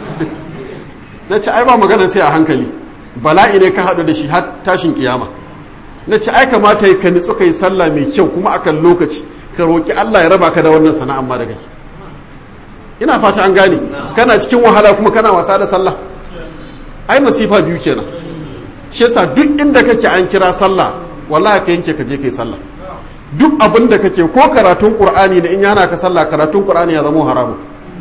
na ce ai ba magana sai a hankali bala'i ne ka haɗu da shi har tashin kiyama na ce ai kamata ka nitsu ka yi sallah mai kyau kuma akan lokaci ka roƙi Allah ya raba ka da wannan sana'an ma da kai ina fata an gane kana cikin wahala kuma kana wasa da sallah ai masifa biyu kenan shi yasa duk inda kake an kira sallah wallahi ka yanke ka je kai sallah duk abin da kake ko karatun qur'ani ne in yana ka sallah karatun qur'ani ya zama haramun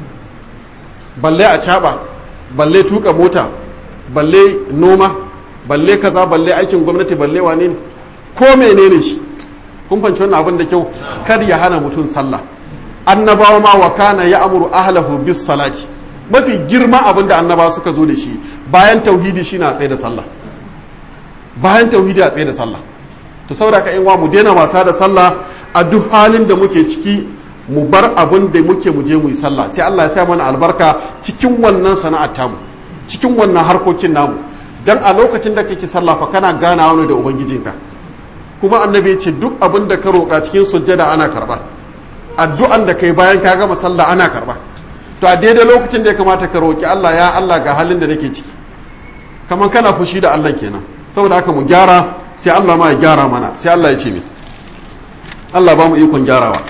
balle a caba balle tuka mota balle noma balle kaza balle aikin gwamnati balle wane ne ko menene shi kun fanci wannan abin da kyau kar ya hana mutum sallah annabawa ma wa kana ya amuru ahlahu bis salati mafi girma abin da annabawa suka zo da shi bayan tauhidi shi na tsaye da sallah bayan tauhidi a tsaye da sallah to saboda ka wa mu daina wasa da sallah a duk halin da muke ciki mu bar abin da muke mu je mu yi sallah sai Allah ya sa mana albarka cikin wannan sana'ar tamu cikin wannan harkokin namu dan a lokacin da kake sallah fa kana ganawa ne da ubangijinka kuma annabi ya ce duk abin da ka roƙa cikin sujjada ana karba addu'an da kai bayan ka gama sallah ana karba to a daidai lokacin da ya kamata ka roƙi Allah ya Allah ga halin da nake ciki kamar kana fushi da Allah kenan saboda haka mu gyara sai Allah ma ya gyara mana sai Allah ya ce mi Allah ba mu ikon gyarawa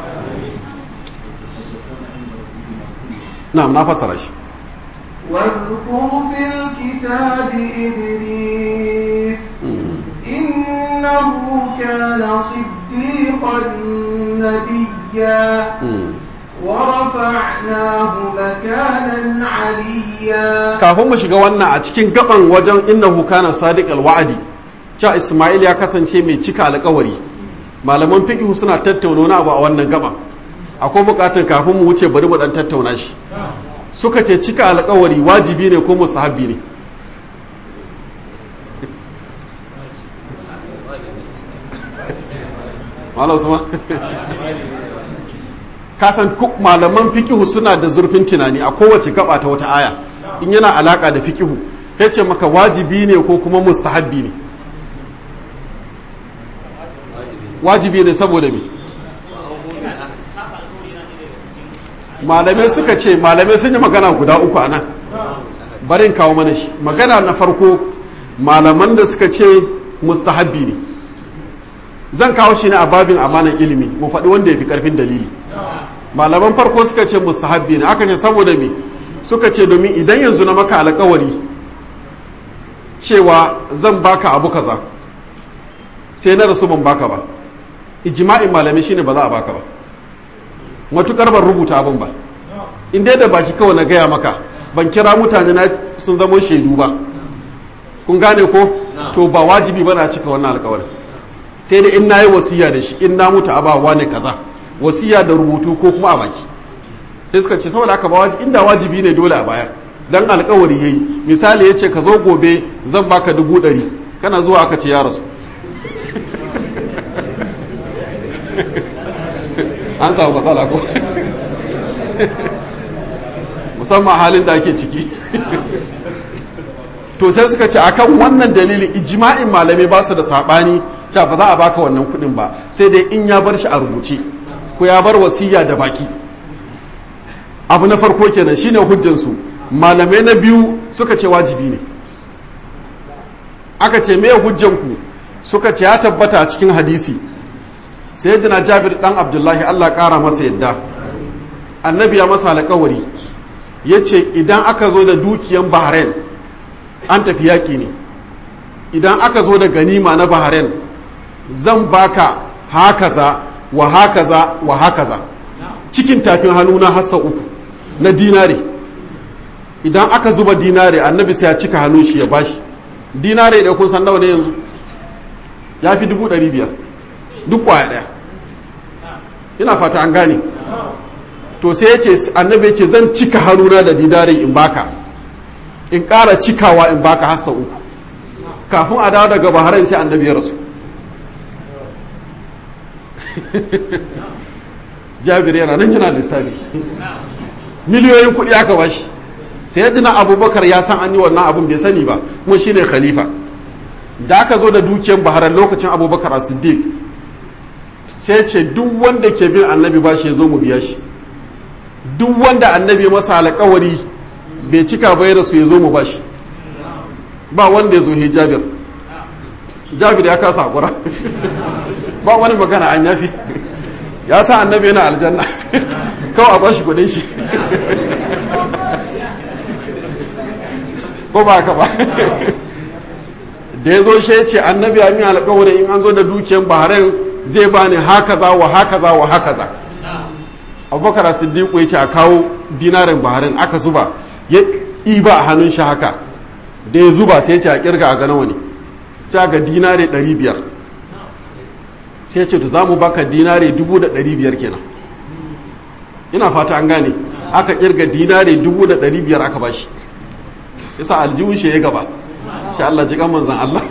na'am na fasara shi واذكر في الكتاب إدريس إنه كان صديقا نبيا ورفعناه مكانا عليا kafin mu shiga wannan a cikin gaban wajen innahu kana sadiq alwa'di cha Isma'il ya kasance mai cika alƙawari malaman fiqh suna tattauna wani abu a wannan gaban akwai bukatun kafin mu wuce bari mu dan tattauna shi suka ce cika alƙawari wajibi ne ko musahabi ne Malam Usman kasan malaman fikihu suna da zurfin tunani a kowace gaba ta wata aya in yana alaka da fikihu ya ce maka wajibi ne ko kuma mustahabbi ne wajibi ne saboda me malamai suka ce malamai sun yi magana guda uku a nan barin kawo mana shi magana na farko malaman da suka ce mustahabbi ne zan kawo shi ne a babin amanan ilimi mu faɗi wanda ya fi ƙarfin dalili malaman farko suka ce mustahabbi ne aka ce saboda me suka ce domin idan yanzu na maka alkawari cewa zan baka abu kaza sai na rasu ban baka ba ijma'in malami shine ba za a baka ba matukar ban rubuta abin ba in dai da baki kawai na gaya maka ban kira mutane na sun zama shaidu ba kun gane ko to ba wajibi ba na cika wannan alkawarin sai dai in na yi wasiya da shi in na mutu a ba wani kaza wasiya da rubutu ko kuma a baki sai suka ce saboda haka ba wajibi inda wajibi ne dole a baya dan alkawari yayi misali ya ce ka zo gobe zan baka dubu ɗari kana zuwa aka ce ya rasu an samu matsala ko musamman halin da ake ciki to sai suka ce akan wannan dalilin ijma'in malamai ba su da sabani cewa ba za a baka wannan kuɗin ba sai dai in ya bar shi a rubuce ko ya bar wasiya da baki abu na farko kenan shine hujjansu malamai na biyu suka ce wajibi ne aka ce me hujjanku suka ce ya tabbata a cikin hadisi sayyidina jabir dan abdullahi Allah kara masa yadda annabi ya masa alƙawari yace idan aka zo da dukiyan bahrain an tafi yaƙi ne idan aka zo da ganima na bahrain zan baka hakaza wa hakaza wa hakaza cikin tafin hannu na hassa uku na dinare idan aka zuba dinare annabi sai ya cika hannun shi ya bashi dinare da kun san nawa ne yanzu ya fi dubu ɗari biyar duk kwaya ɗaya ina fata an gane to sai ya ce annabi ya ce zan cika hannuna da dinare in baka in ƙara cikawa in baka hassa uku kafin a dawo daga bahrain sai annabi ya rasu jabir yana nan yana lissafi miliyoyin kuɗi aka bashi sai ya na abubakar ya san an yi wannan abin bai sani ba kuma shine khalifa da aka zo da dukiyar baharar lokacin abubakar a siddiq sai ce duk wanda ke bin annabi ba shi ya zo mu biya shi duk wanda annabi masa alkawari bai cika bai da su ya zo mu ba shi ba wanda ya zo he jabir jabir ya kasa hakura ba wani magana an yafi ya sa annabi yana aljanna kawai a bashi kudin shi ko ba ka ba da ya zo shi ya ce annabi ya mi alƙawarin in an zo da dukiyan bahrain zai bani haka za wa haka za wa haka za abubakar siddiqu ya ce a kawo dinarin bahrain aka zuba ya ɗiba a hannun shi haka da ya zuba sai ya ce a kirga a gana wani sai ga dinare 500 sai ya ce to za mu baka dinare 1500 kenan ina fata an gane aka kirga dinare 1500 aka bashi isa aljihun shi ya gaba shi Allah ji kan manzan Allah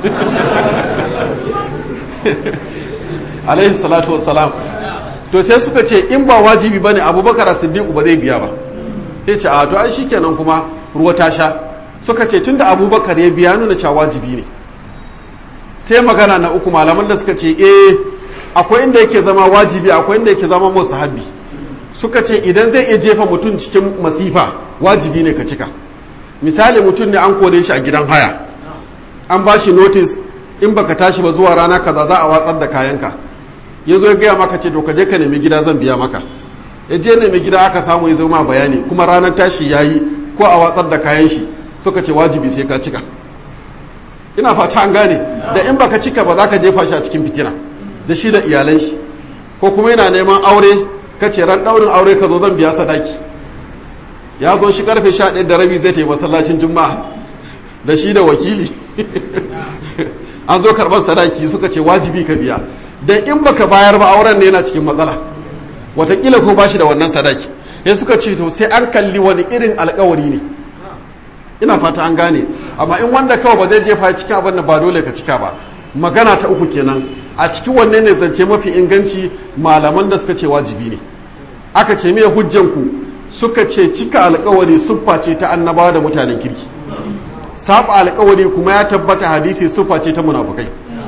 alaihi salatu wassalam to sai suka ce in ba wajibi bane abubakar siddiq ba zai biya ba sai ce a to ai shikenan kuma ruwa ta sha suka ce tunda abubakar ya biya nuna cewa wajibi ne sai magana na uku malaman da suka ce eh akwai inda yake zama wajibi akwai inda yake zama musahabi suka ce idan zai iya jefa mutum cikin masifa wajibi ne ka cika misali mutum ne an kore shi a gidan haya an ba shi notice in baka tashi ba zuwa rana kaza za a watsar da kayanka ya zo ya gaya maka ce to ka je ka nemi gida zan biya maka ya je nemi gida aka samu ya zo ma bayani kuma ranar tashi ya yi ko a watsar da kayan shi suka ce wajibi sai ka cika ina fata an gane da in baka cika ba za ka jefa shi a cikin fitina da shi da iyalan shi ko kuma yana neman aure ka ce ran daurin aure ka zo zan biya sadaki ya zo shi karfe sha ɗaya da rabi zai ta yi masallacin juma'a da shi da wakili an zo karɓar sadaki suka ce wajibi ka biya da in baka bayar ba auren ne yana cikin matsala watakila ko bashi da wannan sadaki sai suka ce to sai an kalli wani irin alkawari ne ina fata an gane amma in wanda kawai ba zai jefa cikin abin da ba dole ka cika ba magana ta uku kenan a cikin wanne ne zance mafi inganci malaman da suka ce wajibi ne aka ce me hujjan ku suka ce cika alkawari siffa ce ta annabawa da mutanen kirki saba alkawari kuma ya tabbata hadisi siffa ce ta munafukai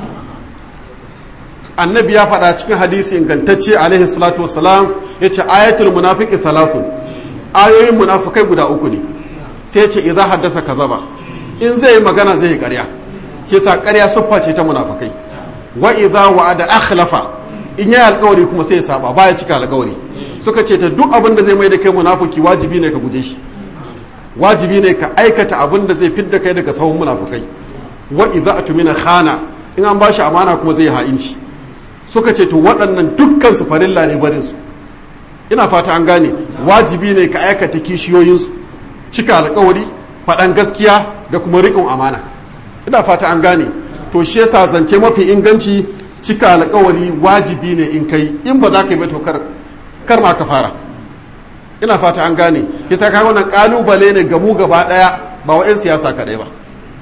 annabi ya faɗa cikin hadisi ingantacce alaihi salatu wassalam ya ce ayatul munafiki thalathun ayoyin munafukai guda uku ne sai ce idza haddasa kazaba in zai magana zai ƙarya ke sa ƙarya siffa ce ta munafukai wa idza wa'ada akhlafa in yayi alkawari kuma sai ya saba baya cika alkawari suka ce ta duk abin da zai mai da kai munafiki wajibi ne ka guje shi wajibi ne ka aikata abin da zai fidda kai daga sahun munafukai wa idza atumina khana in an bashi amana kuma zai ha'inci suka ce to waɗannan dukkan su farilla ne barin su ina fata an gane wajibi ne ka aikata kishiyoyin su cika alkawari faɗan gaskiya da kuma riƙon amana ina fata an gane to shi yasa zance mafi inganci cika alkawari wajibi ne in kai in ba za ka yi ba to kar kar ma ka fara ina fata an gane yasa kai wannan kalubale ne ga mu gaba daya ba wa 'yan siyasa kadai ba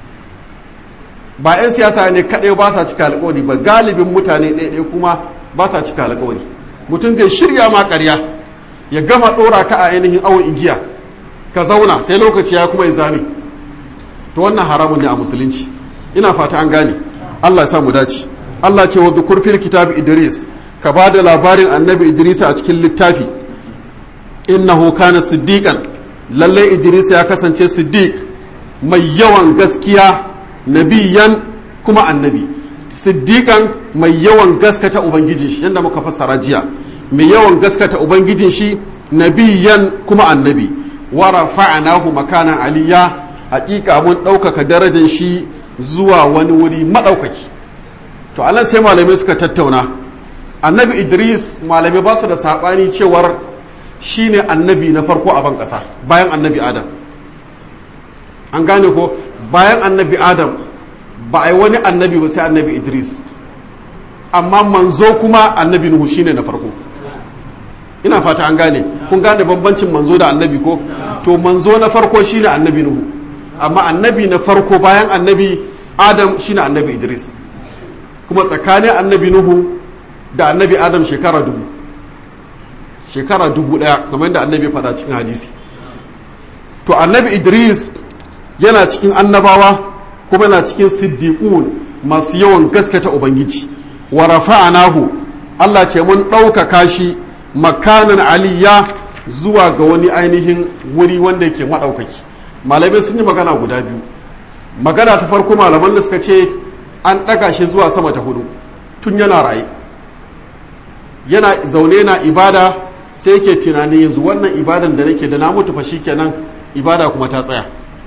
ba 'yan siyasa ne kadai ba sa cika alkawari ba galibin mutane ɗaya kuma ba sa cika alkawari mutum zai shirya ma ƙarya ya gama ɗora ka a ainihin awon igiya ka zauna sai lokaci ya kuma zame to wannan haramun ne a musulunci ina fata an gane Allah ya sa mu dace Allah ce wa dhukur fil kitab Idris ka ba da labarin annabi Idris a cikin littafi innahu kana siddiqan lalle Idris ya kasance siddiq mai yawan gaskiya nabiyan kuma annabi siddiqan mai yawan gaskata ubangijin shi yanda muka fassara jiya mai yawan gaskata ubangijin shi nabiyan kuma annabi wa rafa'nahu makanan aliyya hakika mun ɗaukaka darajar shi zuwa wani wuri maɗaukaki to anan sai malamai suka tattauna annabi idris malamai ba su da saɓani cewar shine annabi na farko a ban ƙasa bayan annabi adam an gane ko bayan annabi adam ba a yi wani annabi ba sai annabi idris amma manzo kuma annabi nuhu shine na farko ina fata an gane kun gane bambancin manzo da annabi ko to manzo na farko shine annabi nuhu amma annabi na farko bayan annabi adam shine annabi idris kuma tsakanin annabi nuhu da annabi adam shekara dubu shekara dubu daya kamar yadda annabi faɗa cikin hadisi to annabi idris yana cikin annabawa kuma yana cikin siddiqun masu yawan gaskata ubangiji wa rafa'anahu Allah ce mun ɗaukaka shi makanan aliyya zuwa ga wani ainihin wuri wanda yake maɗaukaki malamai sun yi magana guda biyu magana ta farko malaman da suka ce an ɗaga shi zuwa sama ta hudu tun yana raye yana zaune na ibada sai yake tunani yanzu wannan ibadan da nake da na mutu fa kenan ibada kuma ta tsaya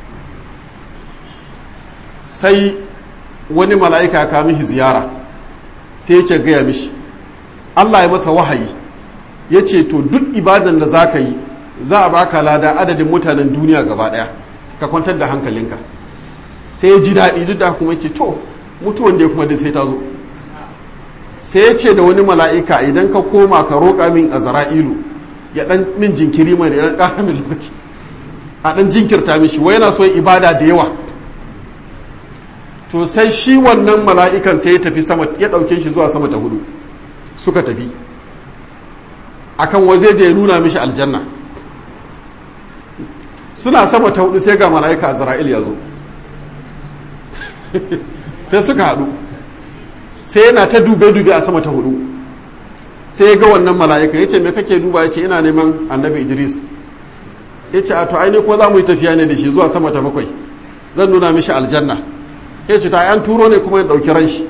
sai wani mala'ika ya kawo mishi ziyara sai yake gaya mishi Allah ya masa wahayi ya ce to duk ibadan da za ka yi za a baka lada adadin mutanen duniya gaba ɗaya ka kwantar da hankalinka sai ya ji daɗi duk da kuma ce to mutuwan da kuma dai sai ta zo sai ya ce da wani mala'ika idan ka koma ka roƙa min a zara'ilu ya ɗan min jinkiri mai da ya ƙara min lokaci a ɗan jinkirta mishi wai yana so ibada da yawa to sai shi wannan mala'ikan sai ya tafi sama ya ɗauke shi zuwa sama ta hudu suka tafi akan waje je ya nuna mishi aljanna suna sama ta hudu sai ga mala'ika azra'il ya zo sai suka haɗu sai yana ta dube-dube a sama ta hudu sai ya ga wannan mala'ika ya ce me kake duba ya ce ina neman annabi idris ya ce a to aini kuma za mu yi tafiya ne da shi zuwa sama ta bakwai zan nuna mishi aljanna ya ce ta yan turo ne kuma ya ɗauki ran shi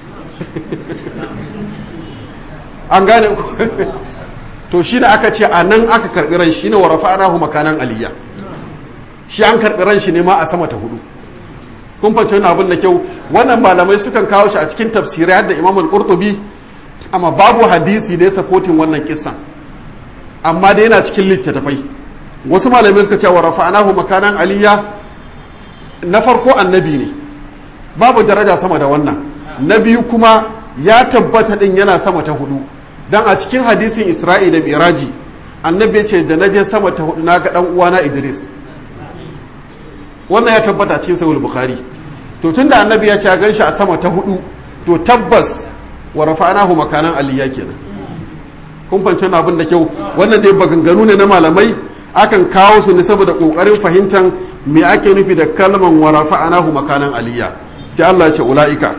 an gane to shi ne aka ce a nan aka karɓi ran shi ne wa rafa'anahu makanan aliyya shi an karɓi ran shi ne ma a sama ta hudu kun fahimci wani abin da kyau wannan malamai sukan kawo shi a cikin tafsirai da imam al-qurtubi amma babu hadisi da ya sapotin wannan kissan amma da yana cikin littattafai wasu malamai suka ce wa rafa'anahu makanan aliyya na farko annabi ne babu daraja sama da wannan na biyu kuma ya tabbata din yana sama ta hudu dan a cikin hadisin isra'i da miraji annabi ce da naje sama ta hudu na ga dan uwana idris wannan ya tabbata cikin sahih bukhari to tunda annabi ya ce gan shi a sama ta hudu to tabbas wa rafa'nahu makanan aliyya kenan kun fahimci abin da kyau wannan dai baganganu ne na malamai akan kawo su ne saboda kokarin fahimtar me ake nufi da kalman wa rafa'nahu makanan aliyya sai Allah ya ce ulaika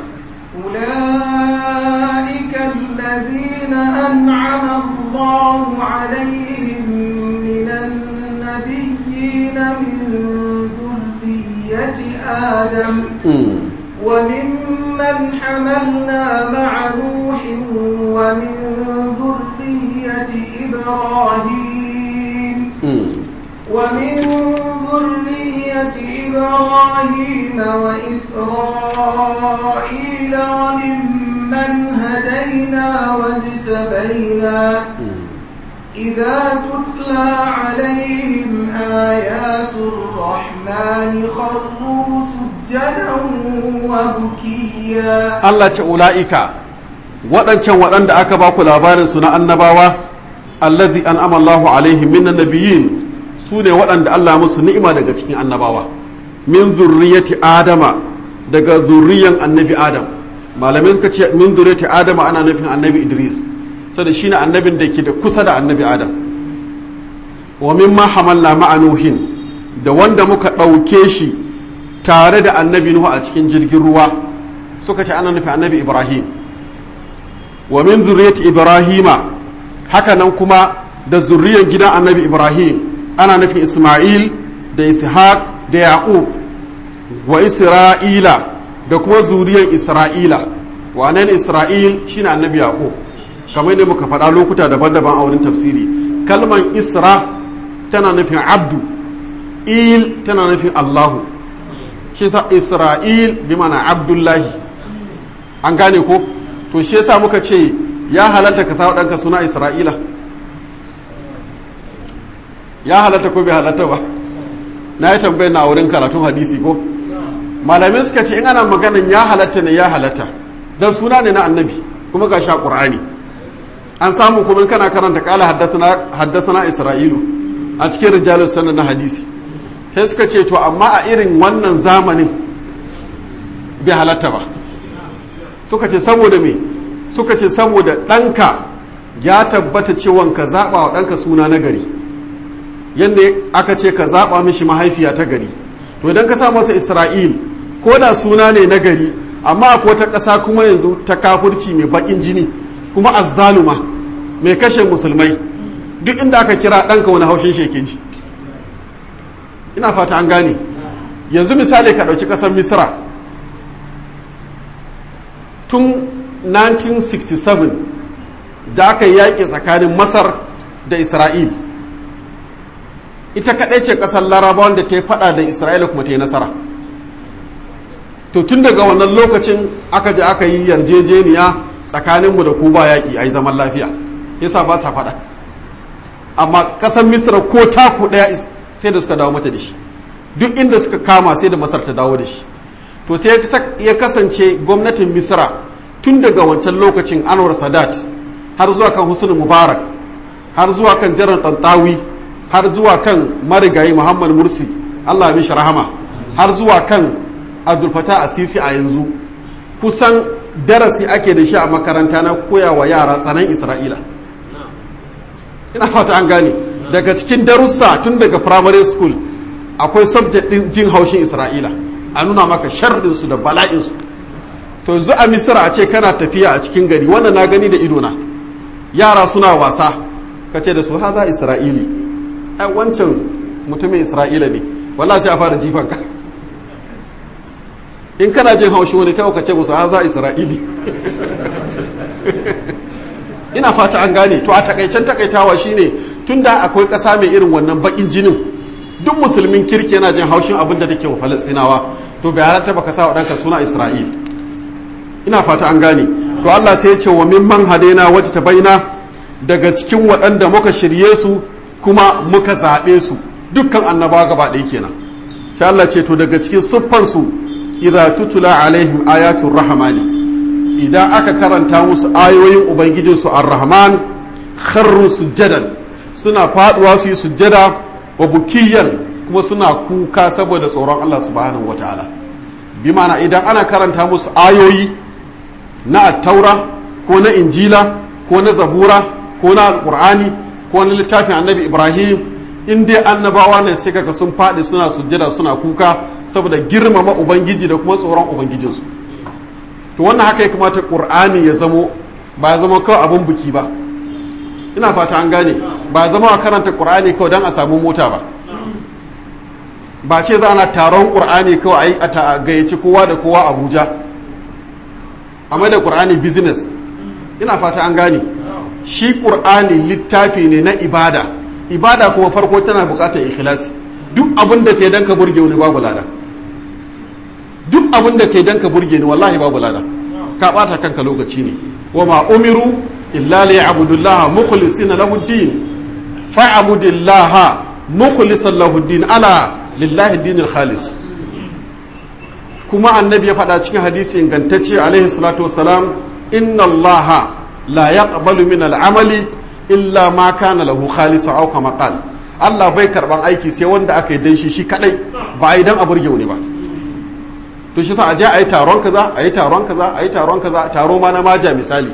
أولئك الذين أنعم الله عليهم من النبيين من ذرية آدم وممن حملنا مع نوح ومن ذرية إبراهيم ومن ذرية إبراهيم وإسرائيل وممن هدينا واجتبينا إذا تتلى عليهم آيات الرحمن خروا سجدا وبكيا Allah ce ula'ika waɗancan waɗanda aka ba ku labarinsu na annabawa allazi an amallahu alaihim minan nabiyyin su ne waɗanda Allah musu ni'ima daga cikin annabawa min zurriyati adama daga zurriyan annabi adam malamai suka ce min zurriyati adama ana nufin annabi idris saboda shine annabin da ke da kusa da annabi adam wa mimma hamalna ma'a nuhin da wanda muka ɗauke shi tare da annabi nuhu a cikin jirgin ruwa suka ce ana nufin annabi ibrahim wa min zurriyati ibrahima haka nan kuma da zurriyan gidan annabi ibrahim ana nufin isma'il da ishaq da yaqub wa isra'ila da kuma zuriyan isra'ila wannan isra'il shine annabi yaqub kamar ne muka faɗa lokuta daban-daban a wurin tafsiri kalman isra tana nufin abdu il tana nufin allahu shi sa isra'il bi mana abdullahi an gane ko to shi yasa muka ce ya halatta ka sa ɗanka suna isra'ila ya halatta ko bai halatta ba na yi tambayar na wurin karatun hadisi ko malamai suka ce in ana maganin ya halatta ne ya halatta don suna ne na annabi kuma ga sha ƙur'ani an samu kuma kana karanta kala haddasa isra'ilu a cikin rijalus sanar na hadisi sai suka ce to amma a irin wannan zamanin bai halatta ba suka ce saboda me suka ce saboda ɗanka ya tabbata cewa ka zaɓa wa ɗanka suna na gari yadda aka ce ka zaɓa mishi mahaifiya ta gari to idan ka sa masa isra'il ko da suna ne na gari amma akwai wata ƙasa kuma yanzu ta kafurci mai baƙin jini kuma azzaluma mai kashe musulmai duk inda aka kira ɗanka wani haushin sheke ji ina fata an gane yanzu misali ka ɗauki ƙasar misra tun 1967 da aka yaƙi tsakanin masar da isra'il ita kaɗai ce ƙasar larabawan da ta yi faɗa da isra'ila kuma ta yi nasara to tun daga wannan lokacin aka je aka yi yarjejeniya tsakaninmu da ku ba yaƙi a yi zaman lafiya yasa ba sa faɗa amma ƙasar misra ko taku ɗaya sai da suka dawo mata da shi duk inda suka kama sai da masar ta dawo da shi to sai ya kasance gwamnatin misra tun daga wancan lokacin anwar sadat har zuwa kan husnu mubarak har zuwa kan jiran tantawi har zuwa kan marigayi muhammad mursi allah mishi rahama har zuwa kan abdulfata asisi a yanzu kusan darasi ake da shi a makaranta na koyawa yara tsanan isra'ila ina fata an gane daga cikin darussa tun daga primary school akwai subject din jin haushin isra'ila a nuna maka sharrinsu da bala'insu to yanzu a misira a ce kana tafiya a cikin gari wannan na gani da idona yara suna wasa ka ce da su haza isra'ili ai wancan mutumin isra'ila ne walla sai a fara jifan ka in kana jin haushi wani kawai ka ce musu haza isra'ili ina fata an gane to a takaicen takaitawa shine tunda akwai ƙasa mai irin wannan bakin jinin duk musulmin kirki yana jin haushin abin da take wa falastinawa to bai halatta baka sa wa ɗanka suna isra'il ina fata an gane to Allah sai ya ce wa mimman hadaina wata ta baina daga cikin waɗanda muka shirye su kuma muka zaɓe su dukkan annabawa gaba ɗaya kenan sai Allah ce to daga cikin siffan su idza tutula alaihim ayatul rahmani idan aka karanta musu ayoyin ubangijin su ar-rahman kharru sujjadan suna faduwa su yi sujjada wa bukiyan kuma suna kuka saboda tsoron Allah subhanahu wataala bi ma'ana idan ana karanta musu ayoyi na attaura ko na injila ko na zabura ko na alkur'ani ko na littafin annabi ibrahim in dai annabawa ne sai kaga sun faɗi suna sujjada suna kuka saboda girmama ubangiji da kuma tsoron ubangijinsu to wannan haka ya kamata qur'ani ya zamo ba ya zama kawai abin buki ba ina fata an gane ba ya zama a karanta qur'ani kawai don a samu mota ba ba ce za ana taron qur'ani kawai a gayyaci kowa da kowa abuja a mai da ƙur'ani business ina fata an gane shi ƙur'ani littafi ne na ibada ibada kuma farko tana buƙatar ikhlasi duk abin da ke dan ka burge wani babu lada duk abin da ke dan ka burge ni wallahi babu lada ka bata kanka lokaci ne wa ma umiru illa li ya'budullaha mukhlisina lahu din fa'budillaha mukhlisan lahu din ala lillahi dinil khalis kuma annabi ya faɗa cikin hadisi ingantacce alaihi salatu wasalam inna allaha la yaqbalu min al'amali illa ma kana lahu khalisan aw kama qal Allah bai karban aiki sai wanda aka yi dan shi shi kadai ba a yi dan a burge wani ba to shi sa a je a yi taron kaza a yi taron kaza a yi taron kaza taro ma na maja misali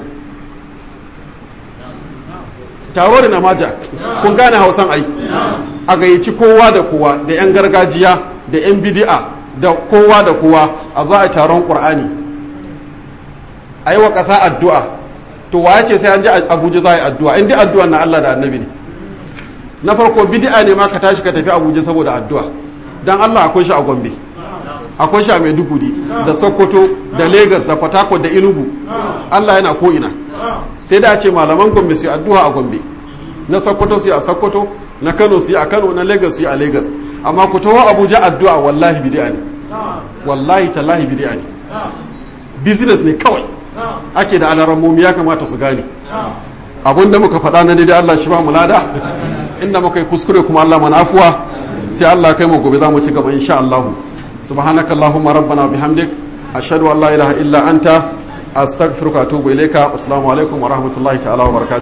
taro da na maja kun gane hausan ai a gayyaci kowa da kowa da yan gargajiya da yan bidi'a da kowa da kowa a zo a taron ƙur'ani a yi wa ƙasa addu'a to wa ce sai an ji abuja za a yi addu'a in dai addu'a na Allah da annabi ne na farko bidi'a ne ma ka tashi ka tafi abuja saboda addu'a don Allah akwai shi a gombe akwai shi a maiduguri da sokoto da lagos da fatakot da inugu Allah yana ko'ina sai da ce malaman gombe su yi addu'a a gombe na sokoto su yi a sokoto na kano su yi a kano na lagos su yi a lagos amma ku taho abuja addu'a wallahi bid'a ne wallahi tallahi bid'a ne business ne kawai ake da alarammomi ya kamata su gane abin da muka faɗa na daidai Allah shi ba mu lada inda muka yi kuskure kuma Allah mana afuwa sai Allah kai mu gobe za mu ci gaba insha Allah subhanakallahumma rabbana bihamdik ashhadu an la ilaha illa anta astaghfiruka wa atubu ilayka assalamu alaikum wa rahmatullahi ta'ala wa barakatuh